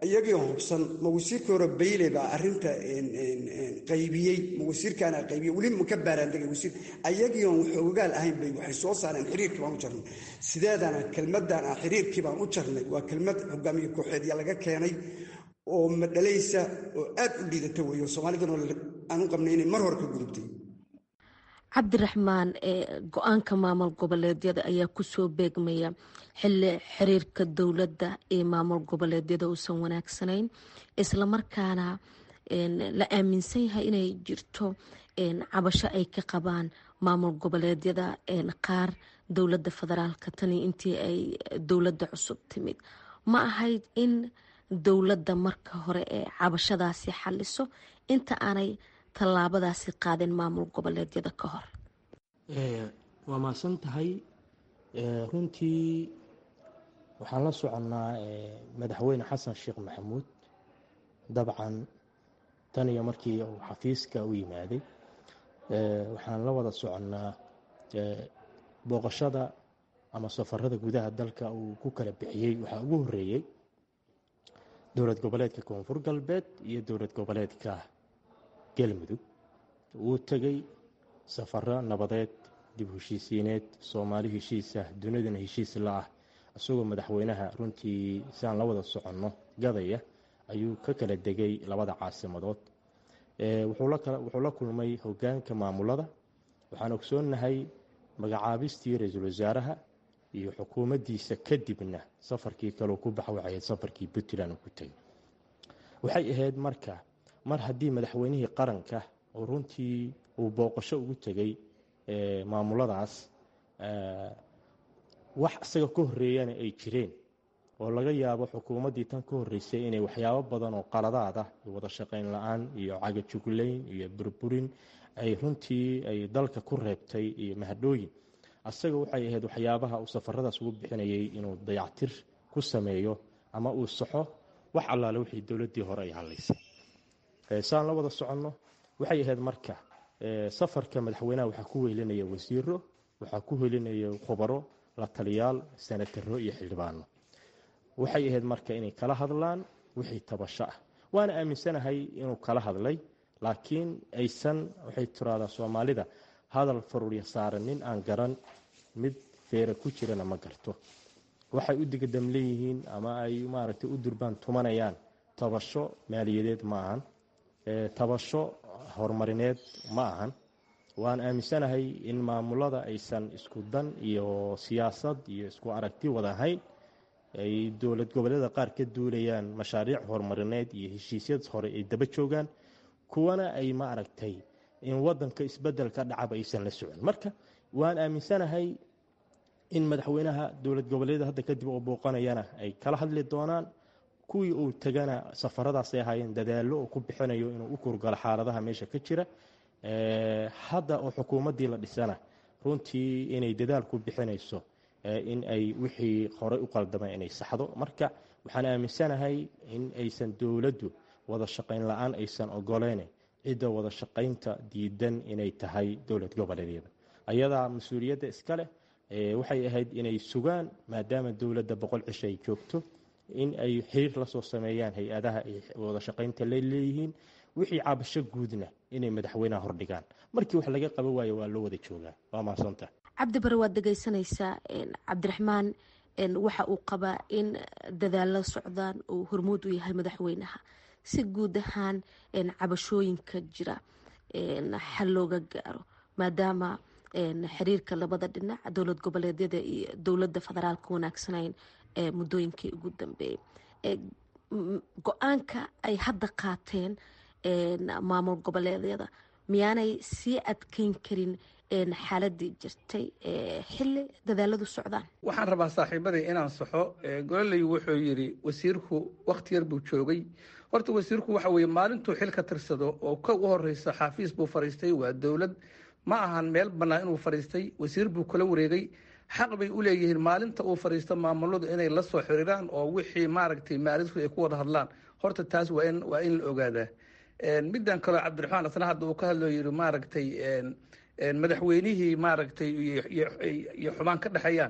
Speaker 2: iyagii hubsan ma wasiirkii hore bayle baa arrinta qaybiyey ma wasiirkaana qaybiyey weli ma ka baaraandegay wasiir ayagii oon wax ogaal ahayn bay waxay soo saareen xiriirkii baan u jarnay sideedana kelmadan ah xiriirkii baan u jarnay waa kelmad hogaamiye kooxeedya laga keenay oo madhalaysa oo aad u liidata weeyo soomaalidana aan u qabnay inay mar hore ka gudubtay
Speaker 10: cabdiraxmaan go-aanka maamul goboleedyada ayaa kusoo beegmaya xili xiriirka dowladda ee maamul goboleedyada uusan wanaagsanayn islamarkaana la aaminsan yahay inay jirto cabasho ay ka qabaan maamul goboleedyada qaar dowladda federaalka tani intii ay dowladda cusub timid ma ahayd in dowladda marka hore ee cabashadaasi xaliso inta aanay tallaabadaasi qaadin maamul goboleedyada ka hor
Speaker 3: waa mahadsan tahay runtii waxaan la soconnaa madaxweyne xasan sheekh maxamuud dabcan tan iyo markii uu xafiiska u yimaaday waxaan la wada soconnaa booqashada ama safarada gudaha dalka uu ku kala bixiyey waxaa ugu horeeyey dowlad goboleedka koonfur galbeed iyo dowlad goboleedka galmudug wuu tegey safaro nabadeed dib heshiisiineed soomaali heshiisah dunidana heshiis la ah isagoo madaxweynaha runtii siaan la wada soconno gadaya ayuu ka kala degay labada caasimadood wuxuu la kulmay hogaanka maamulada waxaan ogsoonnahay magacaabistii ra-iisul wasaaraha iyo xukuumaddiisa kadibna safarkii kaleu ku bax waxay ahayd safarkii puntland uu ku tegay waxay ahayd marka mar haddii madaxweynihii qaranka oo runtii uu booqasho ugu tegay maamuladaas wax isaga ka horeeyana ay jireen oo laga yaabo xukuumaddii tan ka horreysay inay waxyaabo badan oo qaladaad ah iyo wada shaqayn la-aan iyo cagajuglayn iyo burburin ay runtii ay dalka ku reebtay iyo mahadhooyin asaga waxay ahayd waxyaabaha uu safaradaas ugu bixinayay inuu dayactir ku sameeyo ama uu saxo wax allaale wixii dowladdii hore ay hadlaysay saan la wada soconno waxay ahayd marka safarka madaxweynaha waxaa ku wehelinaya wasiiro waxaa ku helinaya khubaro la taliyaal sanataro iyo xildhibaano waxay ahayd marka inay kala hadlaan wixii tabasho ah waana aaminsanahay inuu kala hadlay laakiin aysan waxay tiraahdaa soomaalida hadal faruurya saaran nin aan garan mid feera ku jirana ma garto waxay u digadam leeyihiin ama ay maaragtay u durbaan tumanayaan tabasho maaliyadeed ma ahan tabasho horumarineed ma ahan waan aaminsanahay in maamulada aysan isku dan iyo siyaasad iyo isku aragti wada ahayn ay dowlad goboleeda qaar ka duulayaan mashaariic horumarineed iyo heshiisyad hore ay daba joogaan kuwana ay ma aragtay in wadanka isbedel ka dhacaba aysan la socon marka waan aaminsanahay in madaxweynaha dowlad goboleeda hadda kadib oo booqanayana ay kala hadli doonaan kuwii uu tegana safaradaasay ahaayeen dadaallo oo ku bixinayo inuu u kurgalo xaaladaha meesha ka jira hadda oo xukuumaddii la dhisana runtii inay dadaal ku bixinayso in ay wixii horey u qaldamay inay saxdo marka waxaan aaminsanahay in aysan dowladdu wada shaqayn la-aan aysan ogoleyn cidda wada shaqaynta diidan inay tahay dowlad goboleedyada ayadaa mas-uuliyadda iska leh waxay ahayd inay sugaan maadaama dowladda boqol cisho ay joogto in ay xiriir la soo sameeyaan hay-adaha ay wada shaqaynta la leeyihiin wixii cabasho guudna inay madaxweynaha hordhigaan markii wax laga qaban waayo waa loo wada joogaa waa mahadsantaha
Speaker 10: cabdi bare waad dhegeysanaysaa cabdiraxmaan waxa uu qabaa in dadaalo socdaan uu hormuud u yahay madaxweynaha si guud ahaan cabashooyinka jira xal looga gaaro maadaama xiriirka labada dhinac dowlad goboleedyada iyo dowladda federaalka wanaagsanayn ee muddooyinkii ugu dambeeyey go-aanka ay hadda qaateen maamul goboleedyada miyaanay sii adkeyn karin xaaladii jirtay xili dadaaladu socdaan
Speaker 4: waxaan rabaa saaxiibaday inaan saxo gololey wuxuu yidhi wasiirku wakhti yar buu joogay horta wasiirku waxa weye maalintuu xil ka tirsado oo ka u horeysa xaafiis buu fariistay waa dowlad ma ahan meel bannaan inuu fariistay wasiir buu kula wareegay xaq bay u leeyihiin maalinta uu fariisto maamuladu inay la soo xiriiraan oo wixii maaragtay maalintu ay ku wada hadlaan horta taas waa in waa in la ogaadaa middan kaleo cabdiraxmaan asna hadda uu ka hadloo yidhi maaragtay madaxweynihii maaragtay iyo xumaan ka dhexeeyaan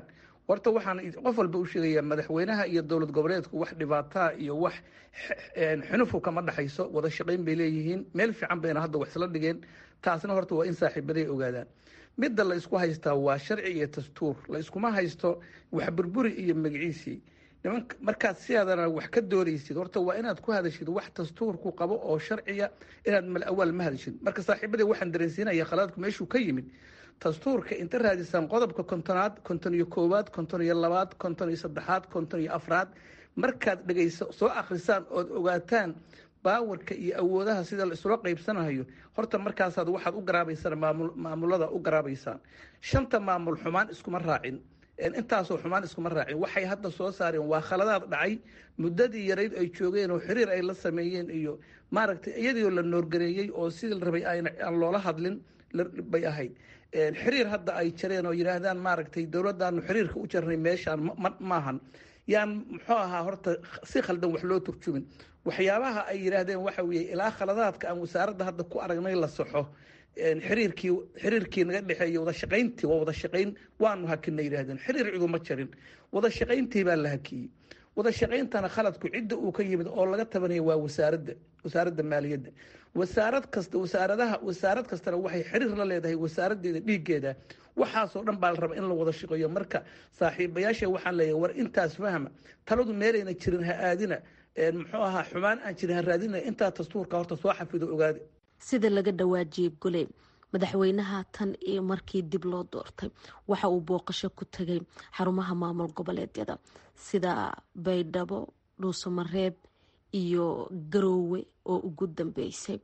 Speaker 4: horta waxaan qof walba u sheegayaa madaxweynaha iyo dowlad goboleedku wax dhibaataa iyo wax xunufu kama dhexayso wada shaqayn bay leeyihiin meel fiican bayna hadda wax isla dhigeen taasna horta waa in saaxiibaday ogaadaan midda la isku haystaa waa sharci iyo dastuur la iskuma haysto wax burburi iyo magaciisii niman markaad sidaadana wax ka doonaysid horta waa inaad ku hadashid wax dastuurku qabo oo sharciya inaad mal awaal ma hadashid marka saaxiibadii waxaan dareensiinaya khalaadku meeshuu ka yimid dastuurka inta raadisaan qodobka kontonaad konton iyo koowaad konton iyo labaad konton iyo saddexaad konton iyo afraad markaad dhegayso soo akhrisaan ood ogaataan baawarka iyo awoodaha sida la isula qaybsanayo horta markaasaad waxaad u garaabaysaan maamulada u garaabaysaan shanta maamul xumaan iskuma raacin intaasoo xumaan iskuma raacin waxay hadda soo saareen waa khaladaad dhacay muddadii yarayd ay joogeen oo xiriir ay la sameeyeen iyo maaragtay iyadiioo la noorgareeyey oo sidii la rabay aan loola hadlin bay ahayd xiriir hadda ay jareen oo yidhaahdaan maaragtay dowladdaanu xiriirka u jarnay meeshaan maahan yaan muxuu ahaa horta si khaldan wax loo turjumin waxyaabaha ay yidhaahdeen waxa weeye ilaa khaladaadka aan wasaaradda hadda ku aragnay la saxo xiriirkii xiriirkii naga dhexeeya wada shaqayntii waa wada shaqayn waanu hakinay yidhahdeen xiriir ciduma jarin wada shaqayntii baa la hakiyey wada shaqayntana khaladku cidda uu ka yimid oo laga tabanaya waa wasaaradda wasaaradda maaliyadda wasaarad kasta wasaaradaha wasaarad kastana waxay xiriir la leedahay wasaaraddeeda dhiiggeeda waxaasoo dhan baa la raba in la wada shaqeeyo marka saaxiibayaasha waxaan leeyahay war intaas fahma taladu meelayna jirin ha aadina muxuu ahaa xumaan aan jirin ha raadina intaa dastuurka horta soo xafido ogaada
Speaker 10: sida laga dhawaajiyey gole madaxweynaha tan iyo markii dib loo doortay waxa uu booqasho ku tegay xarumaha maamul goboleedyada sida baydhabo dhuusamareeb iyo garoowe oo ugu dambeysay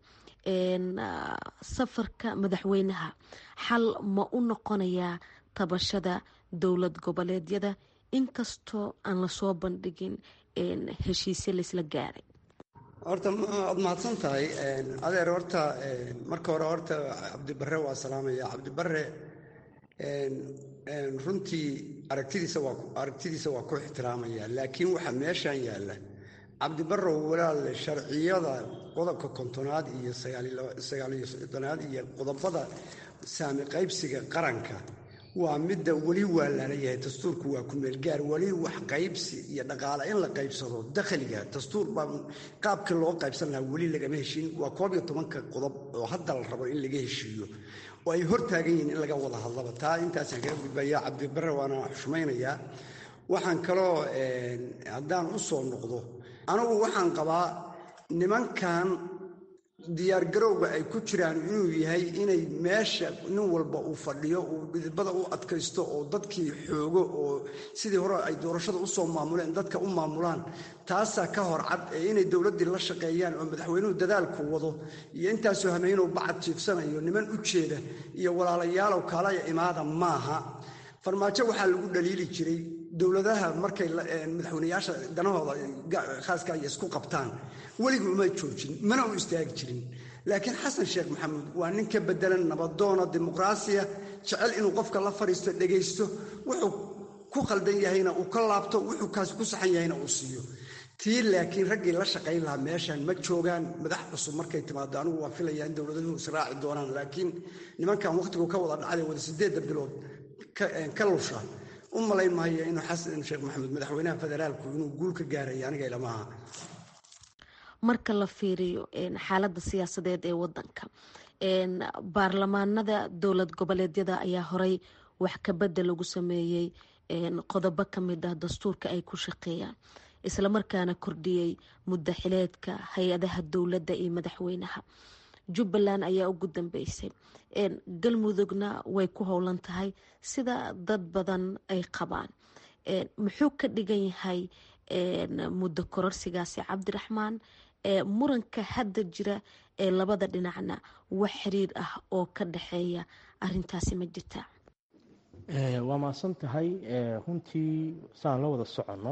Speaker 10: safarka madaxweynaha xal ma u noqonayaa tabashada dowlad goboleedyada inkastoo aan lasoo bandhigin heshiisyo laysla gaaray
Speaker 2: horta waad mahadsan tahay adeer horta marka hore horta cabdibare waa salaamaya cabdibare runtii aragtidiisa waa aragtidiisa waa ku ixtiraamaya laakiin waxaa meeshan yaalla cabdibarow walaal sharciyada qodobka kontonaad iyo sagaaliyo soddonaad iyo qodobada saami qaybsiga qaranka waa midda weli waa lalayahay dastuurku waa ku meelgaar weli wax qaybsi iyo dhaqaale in la qaybsado dakhliga dastuur baa qaabkii loo qaybsan lahaa weli lagama heshiin waa koob iyo tobanka qodob oo hadda la rabo in laga heshiiyo oo ay hor taagan yihiin in laga wada hadlaba taa intaasaan kaga gudbaya cabdibare waana xushmaynayaa waxaan kaloo haddaan u soo noqdo anugu waxaan qabaa nimankan diyaargarowga ay ku jiraan inuu yahay inay meesha nin walba uu fadhiyo uu dhidibada u adkaysto oo dadkii xoogo oo sidii hore ay doorashada usoo maamuleen dadka u maamulaan taasaa ka hor cad ee inay dowladdii la shaqeeyaan oo madaxweynuhu dadaalku wado iyo intaasoo hameynuhu bacad jiifsanayo niman u jeeda iyo walaalayaalow kaalaya imaada maaha farmaajo waxaa lagu dhaliili jiray dowladaha markay madaxweyneyaasha danahooda khaaska ay isku qabtaan weligii uma joojin mana u istaagi jirin laakiin xasan sheekh maxamuud waa nin ka bedelan nabadoona dimuqraasiya jecel inuu qofka la fadhiisto dhegaysto wuxuu ku khaldan yahayna uu ka laabto wuxuu kaasi ku saxan yahayna uu siiyo tii laakiin raggii la shaqayn lahaa meeshan ma joogaan madax cusub markay timaado anigu waan filayaa in dowladuhu israaci doonaan laakiin nimankan wakhtigu ka wada dhacday wada sideedda bilood ka lusha u malayn maayo inuu xasan sheekh maxamuud madaxweynaha federaalku inuu guul ka gaaray aniga ilamaha
Speaker 10: marka la fiiriyo xaaladda siyaasadeed ee wadanka baarlamaanada dowlad goboleedyada ayaa horey wax kabedel lagu sameeyey qodobo kamid ah dastuurka ay ku shaqeeyaan islamarkaana kordhiyey muddo xileedka hay-adaha dowladda iyo madaxweynaha jubbaland ayaa ugu dambeysay galmudugna way ku howlan tahay sida dad badan ay qabaan muxuu ka dhigan yahay muddo kororsigaasi cabdiraxmaan muranka hadda jira ee labada dhinacna wax xiriir ah oo ka dhexeeya arintaasi ma jirta
Speaker 3: waa mahadsan tahay runtii saan la wada soconno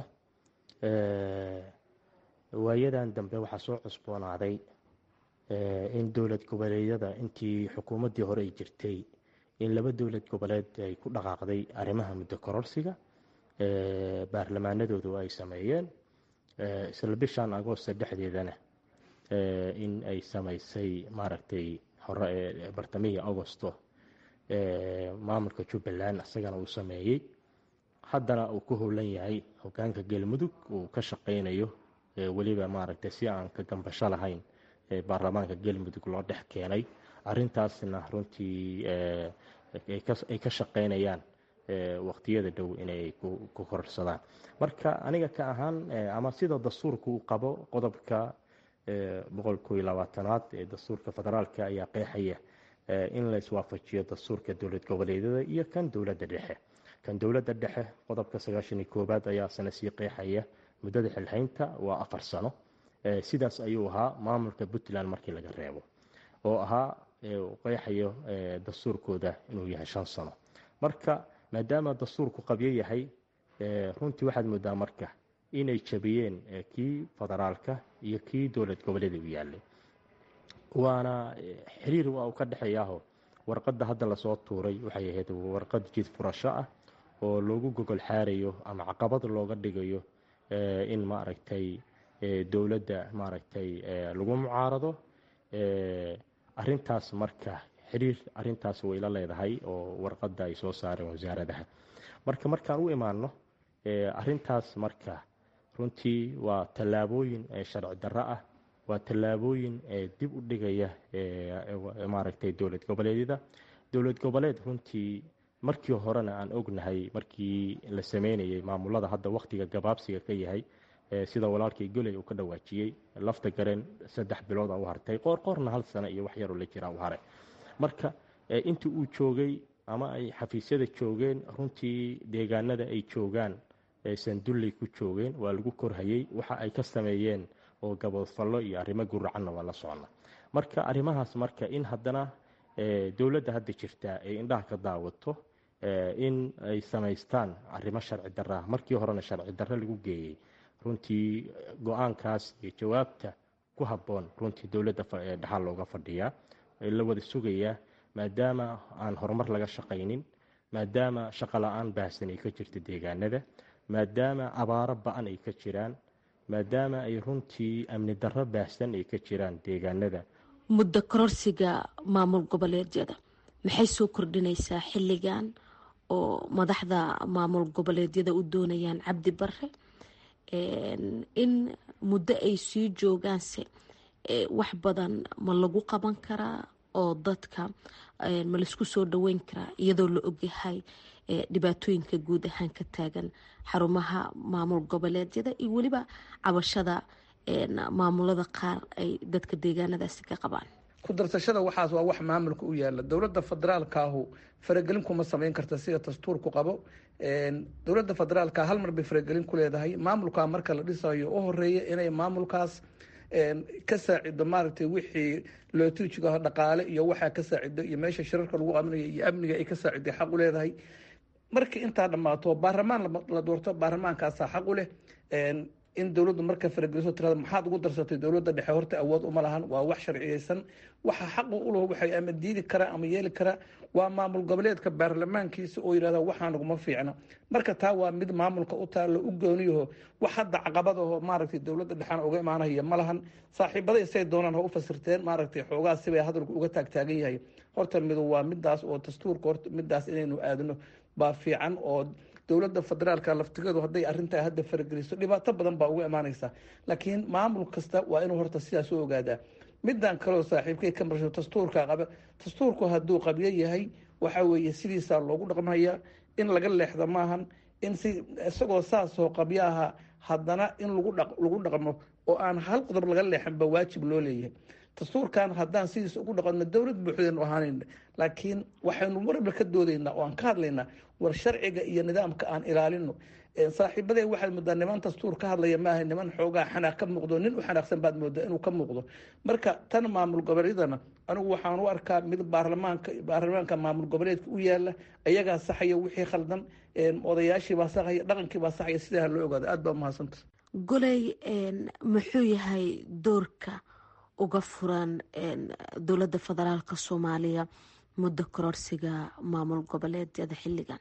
Speaker 3: waayadan dambe waxaa soo cusboonaaday in dowlad goboleedyada intii xukuumaddii hore ay jirtay in laba dowlad goboleed ay ku dhaqaaqday arrimaha muddo kororsiga baarlamaanadoodu ay sameeyeen isla bishan agoosta dhexdeedana in ay samaysay maaragtay hore ee bartamihii agosto maamulka jubbaland isagana uu sameeyey haddana uu ku howlan yahay hogaanka galmudug uu ka shaqaynayo weliba maaragtay si aan ka gambasho lahayn baarlamaanka galmudug loo dhex keenay arintaasna runtii ay ka shaqaynayaan waqtiyada dhow inay ku kororsadaan marka aniga ka ahaan ama sida dastuurka uu qabo qodobka boqol koo iyo labaatanaad ee dastuurka federaalka ayaa qeexaya in la iswaafajiyo dastuurka dowlad goboleedyada iyo kan dowladda dhexe kan dowladda dhexe qodobka sagaashan iyo koowaad ayaa sana sii qeexaya muddada xilhaynta waa afar sano sidaas ayuu ahaa maamulka puntland markii laga reebo oo ahaa qeexayo dastuurkooda inuu yahay shan sano marka maadaama dastuurku qabyo yahay runtii waxaad moodaa marka inay jabiyeen kii federaalka iyo kii dowlad goboleeda u yaalay waana xiriir waa uu ka dhexeeyaaho warqadda hadda lasoo tuuray waxay ahayd warqad jid furasho ah oo loogu gogol xaarayo ama caqabad looga dhigayo in maaragtay dowladda maaragtay lagu mucaarado arintaas marka xiriir arintaas way la leedahay oo warqadda ay soo saareen wasaaradaha marka markaan u imaano arintaas marka runtii waa tallaabooyin sharci darro ah waa tallaabooyin dib u dhigaya maaragtay dowlad goboleedyada dowlad goboleed runtii markii horena aan ognahay markii la sameynayay maamulada hadda wakhtiga gabaabsiga ka yahay sida walaalkii goley uu ka dhawaajiyey lafta gareen saddex bilood a u hartay qoorqoorna hal sano iyo wax yaroo la jiraa u haray marka intii uu joogay ama ay xafiisyada joogeen runtii deegaanada ay joogaan sandulley ku joogeen waa lagu korhayey waxa ay ka sameeyeen oo gaboodfallo iyo arrimo guracanna waa la socna marka arrimahaas marka in haddana dowladda hadda jirtaa ay indhaha ka daawato in ay samaystaan arrimo sharci darra markii horena sharci darre lagu geeyey runtii go-aankaas iyo jawaabta ku habboon runtii dowladda dhexaal looga fadhiyaa la wada sugayaa maadaama aan horumar laga shaqaynin maadaama shaqo la-aan baahsan ay ka jirto deegaanada maadaama abaaro ba-an ay ka jiraan maadaama ay runtii amni darro baahsan ay ka jiraan deegaanada
Speaker 10: muddo kororsiga maamul goboleedyada maxay soo kordhinaysaa xilligan oo madaxda maamul goboleedyada u doonayaan cabdi bare in muddo ay sii joogaanse wax badan ma lagu qaban karaa oo dadka ma laisku soo dhaweyn karaa iyadoo la ogyahay dhibaatooyinka guud ahaan ka taagan xarumaha maamul goboleedyada iyo weliba cabashada maamulada qaar ay dadka deegaanadaasi ka qabaan
Speaker 4: ku darsashada waxaas waa wax maamulka u yaala dowladda federaalkaahu faragelin kuma samayn karta sida dastuurku qabo dowladda federaalka hal mar bay faragelin ku leedahay maamulka marka la dhisayo u horeeya inay maamulkaas ka saacido maaragtay wixii lootijigaho dhaqaale iyo waxaa ka saacido iyo meesha shirarka lagu qabanaya iyo amniga ay ka saaciday xaq u leedahay markii intaa dhammaato baarlamaan la doorto baarlamaankaasaa xaq u leh in dowladdu marka farageliso tirada maxaad ugu darsatay dowladda dhexe horta awood uma lahan waa wax sharciyeysan waxa xaqu u laho waxay ama diidi karaa ama yeeli karaa waa maamul goboleedka baarlamaankiisa oo yidhahda waxaa naguma fiicna marka taa waa mid maamulka u taalo u gooniyaho wax hadda caqabadaho maaragtay dowladda dhexena uga imaanaya ma lahan saaxiibada isay doonaan ha u fasirteen maaragtay xoogaa sibay hadalku uga taagtaagan yahay horta midu waa midaas oo dastuurka horta midaas inaynu aadno baa fiican oo dowladda federaalka laftigeedu hadday arintaa hadda farageliso dhibaato badan baa uga imaanaysa laakiin maamul kasta waa inuu horta sidaas u ogaadaa midan kaleo saaxiibkay ka marsho dastuurka qaba dastuurku hadduu qabyo yahay waxa weeye sidiisaa loogu dhaqmaya in laga leexda maahan in si isagoo saasoo qabyo aha haddana in lagu dhaqmo oo aan hal qodob laga leexanba waajib loo leeyahay dastuurkan haddaan sidiisa ugu dhaqanno dowlad buuxdaynu ahaanayn laakiin waxaynu marba ka doodaynaa oo aan ka hadlaynaa war sharciga iyo nidaamka aan ilaalino saaxiibadee waxaad moodaa niman dastuur ka hadlaya maaha niman xoogaa xanaaq ka muuqdo nin u xanaaqsan baad moodaa inuu ka muuqdo marka tan maamul goboleedyadana anigu waxaan u arkaa mid baarlamaanka baarlamaanka maamul goboleedka u yaala ayagaa saxaya wixii khaldan odayaashiibaa saxaya dhaqankiibaa saxaya sidaa loo ogaado aad baa umahadsanta
Speaker 10: goley muxuu yahay doorka uga furan dowladda federaalka soomaaliya muddo kororsiga maamul goboleedyada xilligan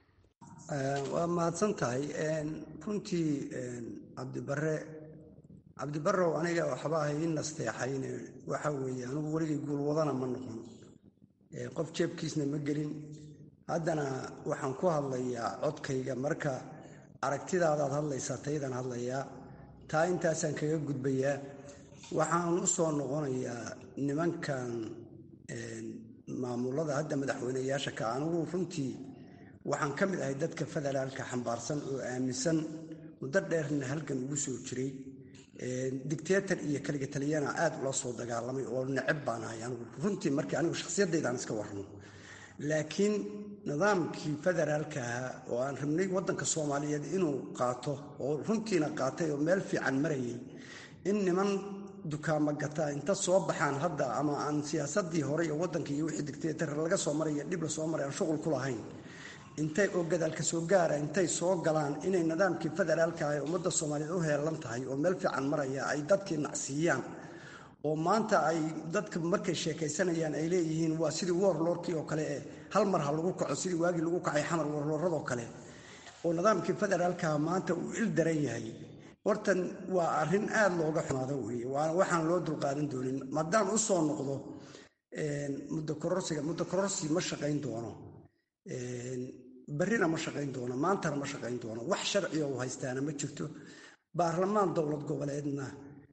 Speaker 2: waa mahadsan tahay runtii cabdibare cabdibarow aniga waxba ahay in nasteexayne waxa weeye anigu weligay guulwadana ma noqon qof jeebkiisna ma gelin haddana waxaan ku hadlayaa codkayga marka aragtidaadaad hadlaysaa taydaan hadlayaa taa intaasaan kaga gudbayaa waxaan u soo noqonayaa nimankan maamulada hadda madaxweyneyaasha ka anigu runtii waxaan ka mid ahay dadka federaalka xambaarsan oo aaminsan muddo dheerna halgan ugu soo jiray dictator iyo kaliga taliyana aad ula soo dagaalamay oo neceb baan ahay anigu runtii markii anigu shakhsiyaddaydan iska warno laakiin nidaamkii federaalka ahaa oo aan rabnay waddanka soomaaliyeed inuu qaato oo runtiina qaatay oo meel fiican marayay in niman dukaamo gataa inta soo baxaan hadda ama aan siyaasadii hore iyo waddanka iyo wixii dictator laga soo maraya dhib la soo maray aan shuqul ku lahayn intay oo gadaalka soo gaara intay soo galaan inay nidaamkii federaalka ah ee ummadda soomaaliyeed u heelan tahay oo meel fiican maraya ay dadkii nacsiiyaan oo maanta ay dadka markay sheekaysanayaan ay leeyihiin waa sidii warlordkii oo kale ee hal mar ha lagu kaco sidii waagii lagu kacay xamar warlooradoo kale oo nidaamkii federaalkaha maanta uu il daran yahay hortan waa arrin aad looga xumaado weeye waana waxaan loo dulqaadan doonin maadaan u soo noqdo muddo kororsiga muddo kororsi ma shaqayn doono barrina ma shaqayn doono maantana ma shaqayn doono wax sharciga u haystaana ma jirto baarlamaan dowlad goboleedna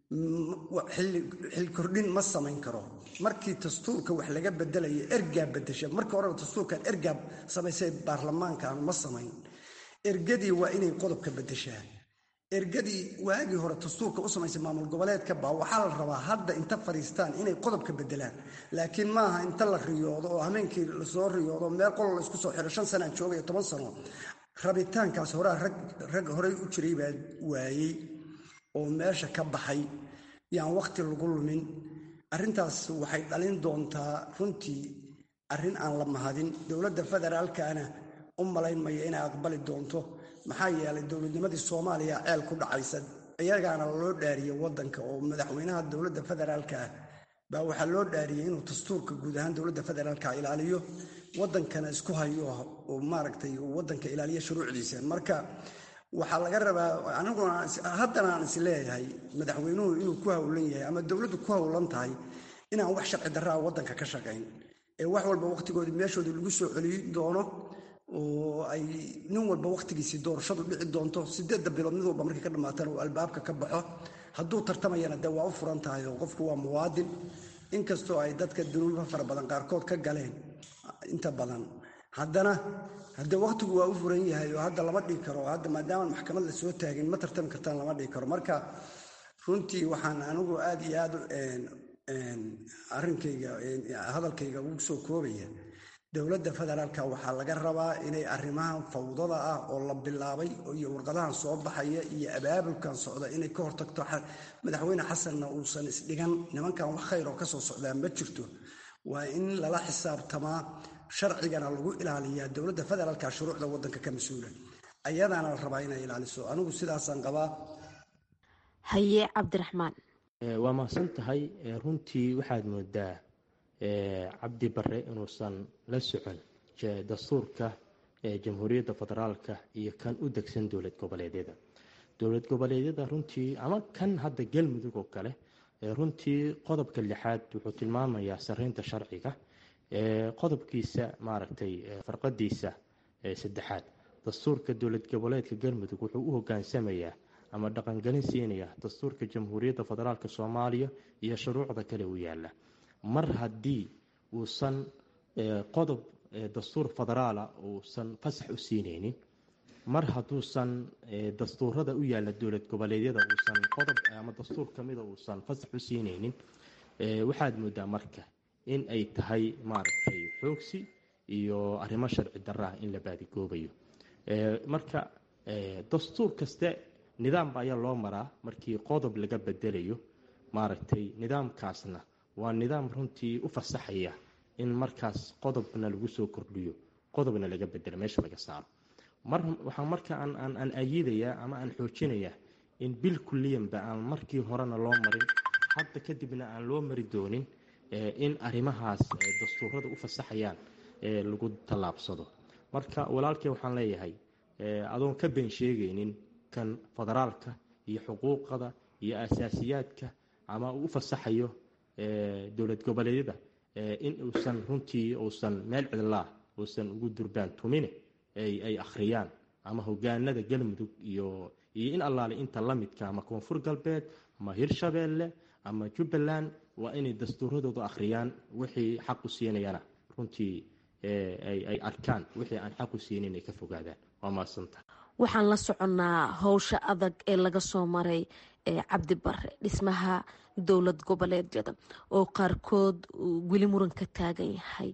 Speaker 2: xil kordhin ma samayn karo markii dastuurka wax laga bedelayo ergaa bedesha markii horeba dastuurkan ergaa samaysay baarlamaankan ma samayn ergadii waa inay qodobka bedeshaa ergadii waagii hore dastuurka u samaysay maamul goboleedka baa waxaa la rabaa hadda inta fadhiistaan inay qodobka bedelaan laakiin maaha inta la riyoodo oo hameenkii lasoo riyoodo meel qolo la isku soo xiro shan sanaan joogaya toban sano rabitaankaas horaa rag horey u jiray baa waayey oo meesha ka baxay yaan wakhti lagu lumin arrintaas waxay dhalin doontaa runtii arrin aan la mahadin dowladda federaalkana u malaynmaya inay aqbali doonto maxaa yeelay dowladnimadii soomaaliya ceel ku dhacaysa iyagaana loo dhaariyey waddanka oo madaxweynaha dowladda federaalka ah baa waxaa loo dhaariyey inuu dastuurka guud ahaan dowladda federaalka ilaaliyo waddankana isku hayo oo maaragtay waddanka ilaaliyo shuruucdiisa marka waxaa laga rabaa aniguna haddana aan is leeyahay madaxweynuhu inuu ku howlan yahay ama dowladdu ku howlan tahay inaan wax sharci darraa waddanka ka shaqayn ee wax walba wakhtigoodii meeshoodii lagu soo celiyi doono oo ay nin walba wakhtigiisii doorashadu dhici doonto sideedda bilood mid walba markay ka dhammaatana uu albaabka ka baxo hadduu tartamayana dee waa u furan tahay oo qofku waa muwaadin inkastoo ay dadka dunuuba fara badan qaarkood ka galeen inta badan haddana haddee wakhtigu waa u furan yahay oo hadda lama dhigi karo hadda maadaamaan maxkamad la soo taagin ma tartami kartaan lama dhigi karo marka runtii waxaan anigu aad iyo aad arrinkayga hadalkayga ugu soo koobaya dowladda federaalka waxaa laga rabaa inay arrimahan fawdada ah oo la bilaabay iyo warqadahan soo baxaya iyo abaabulkan socda inay ka hortagto madaxweyne xasanna uusan isdhigan nimankan wax khayr oo kasoo socdaa ma jirto waa in lala xisaabtamaa sharcigana lagu ilaaliyaa dowladda federaalka shuruucda waddanka ka mas-uula ayadaana la rabaa inay ilaaliso anigu sidaasaan qabaa
Speaker 10: haye cabdiraxmaan
Speaker 3: waa mahadsan tahay runtii waxaad moodaa cabdi bare inuusan la socon dastuurka jamhuuriyadda federaalka iyo kan u degsan dowlad goboleedyada dowlad goboleedyada runtii ama kan hadda galmudug oo kale runtii qodobka lixaad wuxuu tilmaamayaa sareynta sharciga qodobkiisa maaragtay farqadiisa saddexaad dastuurka dowlad goboleedka galmudug wuxuu u hogaansamayaa ama dhaqangelin siinaya dastuurka jamhuuriyadda federaalk soomaaliya iyo shuruucda kale u yaala mar haddii uusan qodob dastuur federaala uusan fasax u siineynin mar hadduusan dastuurada u yaala dowlad goboleedyada uusan qodob ama dastuur kamida uusan fasax u siineynin waxaad moodaa marka in ay tahay maaragtay xoogsi iyo arrimo sharci darra in la baadigoobayo marka dastuur kaste nidaamba ayaa loo maraa markii qodob laga bedelayo maaragtay nidaamkaasna waa nidaam runtii u fasaxaya in markaas qodobna lagu soo kordhiyo qodobna laga bedelo meesha laga saaro waxaa marka aan ayidayaa ama aan xoojinayaa in bil kuliyanba aan markii horena loo marin hadda kadibna aan loo mari doonin in arrimahaas dastuurada u fasaxayaan lagu tallaabsado marka walaalkii waxaan leeyahay adoon ka been sheegaynin kan federaalka iyo xuquuqada iyo asaasiyaadka ama uu u fasaxayo dowlad goboleedyada in uusan runtii uusan meel cidlaa uusan ugu durbaan tumine ay akhriyaan ama hogaanada galmudug iyo iyo in allaale inta la midka ama koonfur galbeed ama hirshabeelle ama jubbaland waa inay dastuuradooda akhriyaan wixii xaq u siinayana runtii ay arkaan wixii aan xaq u siinin ay ka fogaadaan waa mahadsanta
Speaker 10: waxaan la soconnaa howsha adag ee laga soo maray cabdi bare dhismaha dowlad goboleedyada oo qaarkood weli muran ka taagan yahay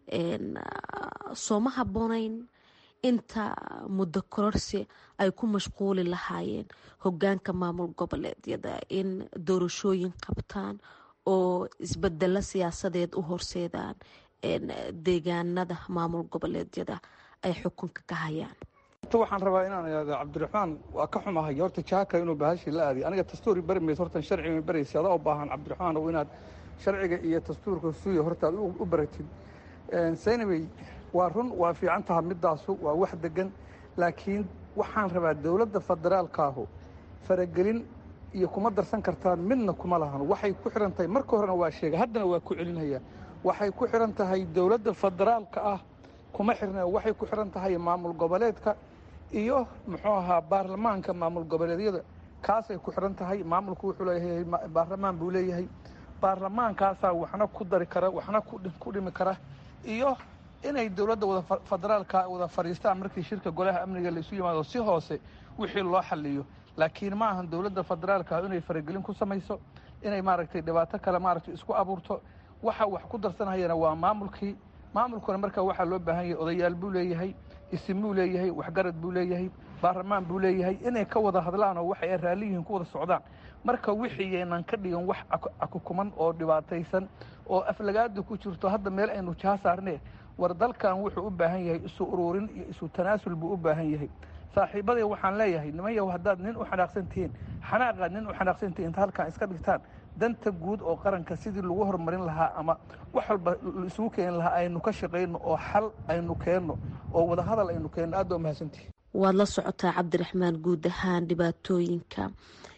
Speaker 10: sooma habboonayn inta muddo kororsi ay ku mashquuli lahaayeen hogaanka maamul goboleedyada in doorashooyin qabtaan oo isbedelo siyaasadeed u horseedaan deegaanada maamul goboleedyada ay xukunka ka hayaan
Speaker 4: waxaan rabaa inaan ihahdo cabdiraxmaan waa ka xumahay horta jaaka inuu bahashii la aadiy aniga dastuuri bari mayso hortan sharciga baraysa adaa u baahan cabdiraxmaan oo inaad sharciga iyo dastuurka suuya horta aad u baratid saynawey waa run waa fiican taha midaasu waa wax degan laakiin waxaan rabaa dowladda federaalkaahu faragelin iyo kuma darsan kartaan midna kuma lahan waxay ku xihan tahay marka horena waa sheega haddana waa ku celinaya waxay ku xihan tahay dowladda federaalka ah kuma xirna waxay ku xihan tahay maamul goboleedka iyo muxuu ahaa baarlamaanka maamul goboleedyada kaasay ku xihan tahay maamulku wuxuu leeyahay baarlamaan buu leeyahay baarlamaankaasaa waxna ku dari kara waxna ku dhimi kara iyo inay dowladda wada federaalka wada fadhiistaan markii shirka golaha amniga laisu yimaado si hoose wixii loo xaliyo laakiin ma ahan dowladda federaalka inay faragelin ku samayso inay maaragtay dhibaato kale maaragtay isku abuurto waxa wax ku darsanayana waa maamulkii maamulkuna markaa waxaa loo baahan yahay odayaal buu leeyahay isim buu leeyahay waxgarad buu leeyahay baarlamaan buu leeyahay inay ka wada hadlaan oo waxay raalli yihiin ku wada socdaan marka wixii yaynan ka dhigin wax akukuman oo dhibaataysan oo aflagaada ku jirto hadda meel aynu jaa saarnee war dalkan wuxuu u baahan yahay isu uruurin iyo isu tanaasul buu u baahan yahay saaxiibaday waxaan leeyahay niman yahow haddaad nin u xanaaqsan tihiin xanaaqaad nin u xanaaqsan tihiin inta halkan iska dhigtaan danta guud oo qaranka sidii lagu horumarin lahaa ama wax walba isugu keeni lahaa aynu ka shaqayno oo xal aynu keenno oo wadahadal aynu keenno aad baa mahadsantihi
Speaker 10: waad la socotaa cabdiraxmaan guud ahaan dhibaatooyinka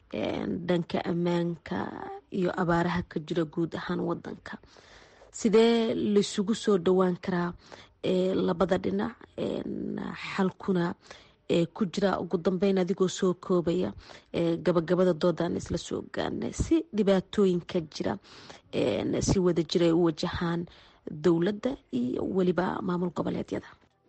Speaker 10: dhanka ammaanka iyo abaaraha ka jira guud ahaan wadanka sidee laisugu soo dhowaan karaa labada dhinac xalkuna ku jira ugu dambeyn adigoo soo koobaya gabagabada doodaan isla soo gaarnay si dhibaatooyinka jira si wada jira ay u wajahaan dowladda iyo weliba maamul goboleedyada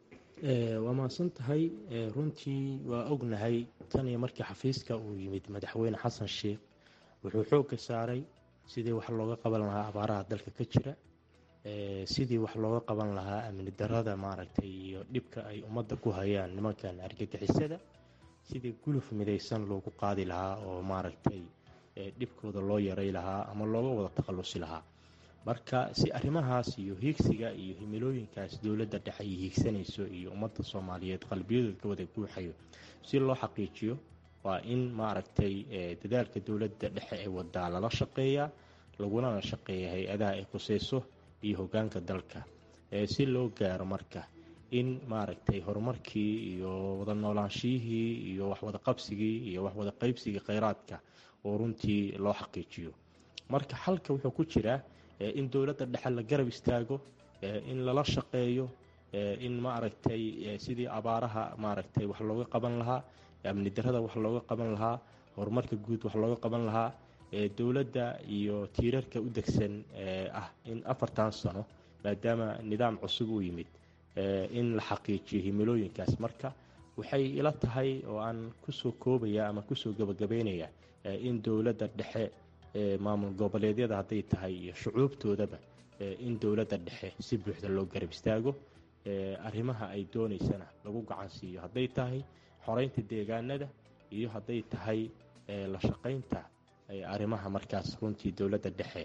Speaker 3: waa mahadsan tahay runtii waa ognahay tan iyo markii xafiiska uu yimid madaxweyne xasan sheikh wuxuu xoogga saaray sidii wax looga qaban lahaa abaaraha dalka ka jira sidii wax looga qaban lahaa amni darada maaragtay iyo dhibka ay ummadda ku hayaan nimankan argagixisada sidii guluf midaysan loogu qaadi lahaa oo maaragtay dhibkooda loo yaray lahaa ama looga wada takhallusi lahaa marka si arrimahaas iyo hiigsiga iyo himilooyinkaas dowladda dhexe ay hiigsanayso iyo ummadda soomaaliyeed qalbiyadooda ka wada guuxayo si loo xaqiijiyo waa in maaragtay dadaalka dowladda dhexe ee wadaa lala shaqeeyaa lagulana shaqeeya hay-adaha ay khuseyso iyo hogaanka dalka si loo gaaro marka in maaragtay horumarkii iyo wada noolaanshiyihii iyo waxwada qabsigii iyo waxwada qaybsigii kheyraadka oo runtii loo xaqiijiyo marka xalka wuxuu ku jiraa in dowladda dhexe la garab istaago in lala shaqeeyo in maaragtay sidii abaaraha maaragtay wax looga qaban lahaa amni darada wax looga qaban lahaa horumarka guud wax looga qaban lahaa dowladda iyo tiirarka u degsan ah in afartan sano maadaama nidaam cusub uu yimid in la xaqiijiyo himilooyinkaas marka waxay ila tahay oo aan kusoo koobaya ama kusoo gabagabeynaya in dowladda dhexe maamul goboleedyada hadday tahay iyo shucuubtoodaba in dowladda dhexe si buuxda loo garab istaago arrimaha ay doonaysana lagu gacansiiyo hadday tahay xoreynta deegaanada iyo hadday tahay la shaqaynta arrimaha markaas runtii dowladda dhexe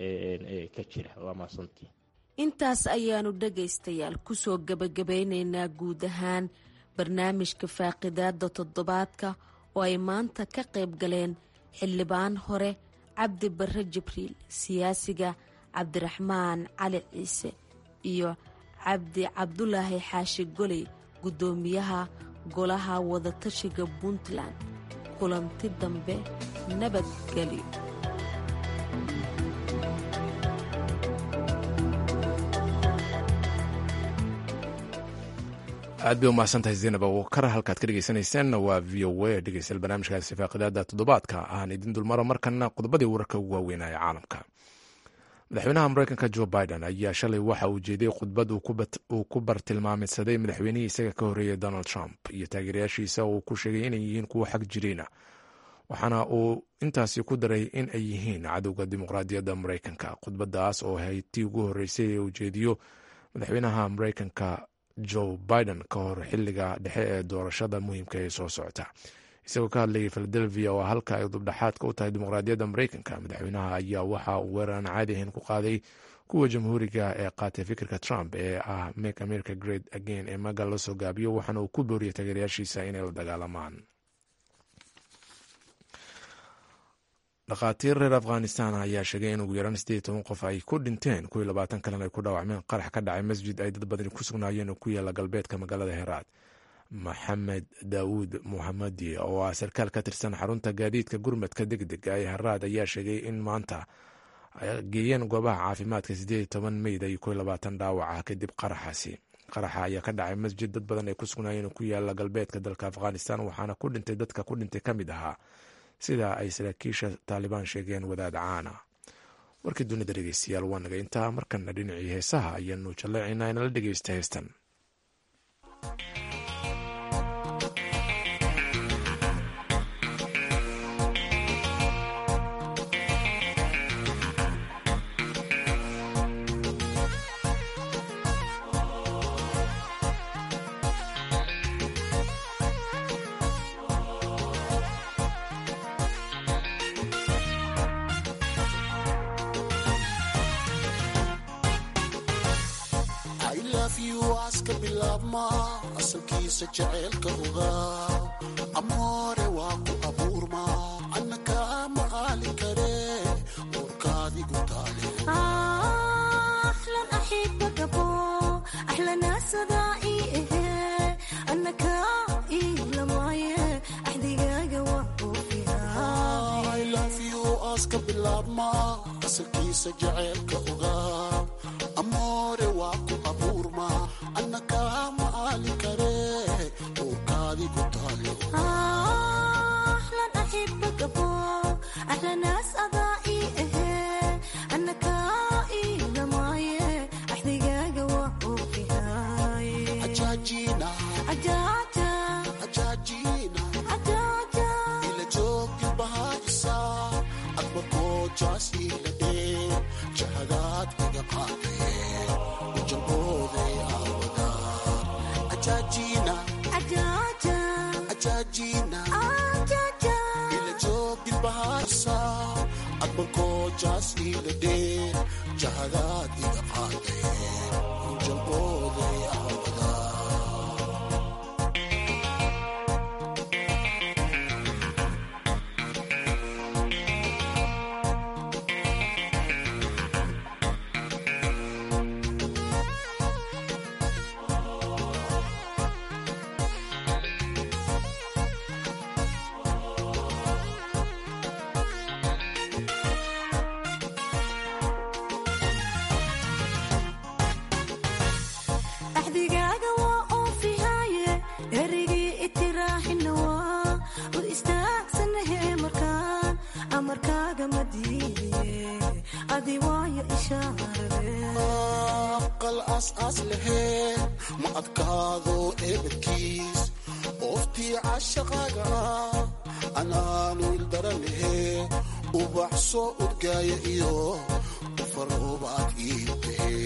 Speaker 3: ka jira waa maasantii
Speaker 10: intaas ayaanu dhagaystayaal kusoo gabagabeyneynaa guud ahaan barnaamijka faaqidaada toddobaadka oo ay maanta ka qayb galeen xildhibaan hore cabdi barre jibriil siyaasiga cabdiraxmaan cali ciise iyo cabdi cabdulaahi xaashi goley guddoomiyaha golaha wadatashiga puntland kulanti dambe nabadgelyo
Speaker 1: aad bay umahadsantahay zaynab awokar halkaad ka dhegeysanayseen waa v o a dhegeystayaal barnaamijkaasi faaqidaada toddobaadka aan idin dulmaro markana qodobadii wararka ugu waaweynaya caalamka madaxweynaha mareykanka jo biden ayaa shalay waxa uu jeediyey khudbad uu ku bartilmaamidsaday madaxweynihii isaga ka horreeyay donald trump iyo taageerayaashiisa uu ku sheegay inay yihiin kuwo xag jirina waxaana uu intaasi ku daray in ay yihiin cadowga dimuqraadiyadda mareykanka khudbadaas oo ahayd tii ugu horreysay ee uu jeediyo madaxweynaha mareykanka joe biden ka hor xiliga dhexe ee doorashada muhiimka ee soo socota isagoo ka hadlayay philadelphia oo halka ay dubdhexaadka u tahay dimuqraadiyadda mareykanka madaxweynaha ayaa waxa uu weerar aan caadi ahayn ku qaaday kuwa jamhuuriga ee qaatay fikirka trump ee ah make america great again ee maga la soo gaabiyo waxaana uu ku booriyay taageerayaashiisa inay la dagaalamaan dhakhaatiir reer afghanistan ayaa sheegay in ugu yaraan sideed toban qof ay ku dhinteen kuwii labaatan kalena ay ku dhaawacmeen qarax ka dhacay masjid ay dad badani ku sugnaayeen oo ku yaala galbeedka magaalada heraad maxamed daawuud muhamadi oo ah sarkaal ka tirsan xarunta gaadiidka gurmadka deg dega ee heraad ayaa sheegay in maanta ay geeyeen goobaha caafimaadka sideed toban meyd iyo kuwii labaatan dhaawaca kadib qaraxaasi qaraxa ayaa ka dhacay masjid dad badan ay ku sugnaayeen oo ku yaala galbeedka dalka afghanistan waxaana ku dhintay dadka ku dhintay ka mid ahaa sida ay saraakiisha taalibaan sheegeen wadaad caana warkii dunida dhegeystayaal waa naga intaa markana dhinacii heesaha ayaanu jalleecaynaa inala dhegeysta heestan
Speaker 11: asalkiisa jaceylka ogaa amoore waa ku abuurma anna kaa maqaali kare uurkaadigu taale aska bilaabma asalkiisa jaceylka ogaa amoore waa ku abuurma anna kaa maqaali kare uurkaadigu taale ajaajina ajaajina ila joogi bahaisa adma goojaas ila dhee jahadaad iga qaadee ujalbooday aawada ajaajina ajaajina ila joogi bahaisa adma goojaas ila dhee jahadaad iga qaadee ujalbooday aawada aqal aas-aas laheen ma adkaado eebadkiis ooftii cashaqaaga ah anaanu ildaranahe ubax soo udgaaya iyo ufaroobaad iibtahe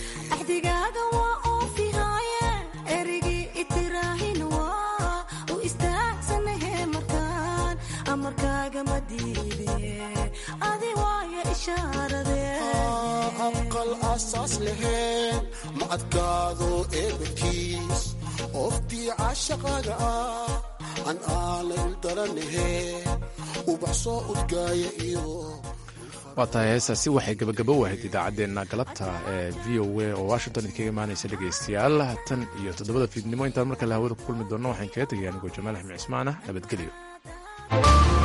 Speaker 11: aqal asaas laheen ma adkaado eebadkiis ooftii cashaqaaga ah an aala ildaranahe ubax soo udgaaya iyo
Speaker 1: waa tahay heestaasi waxay gabagabo wahayd idaacaddeenna galabta ee v o a oo washington idinkaga imaanaysa dhegaystayaal tan iyo toddobada fiidnimo intaan markale hawada ku kulmi doonno waxaan kaga tegaya anigoo jamaal axmed cismaan ah nabadgelyo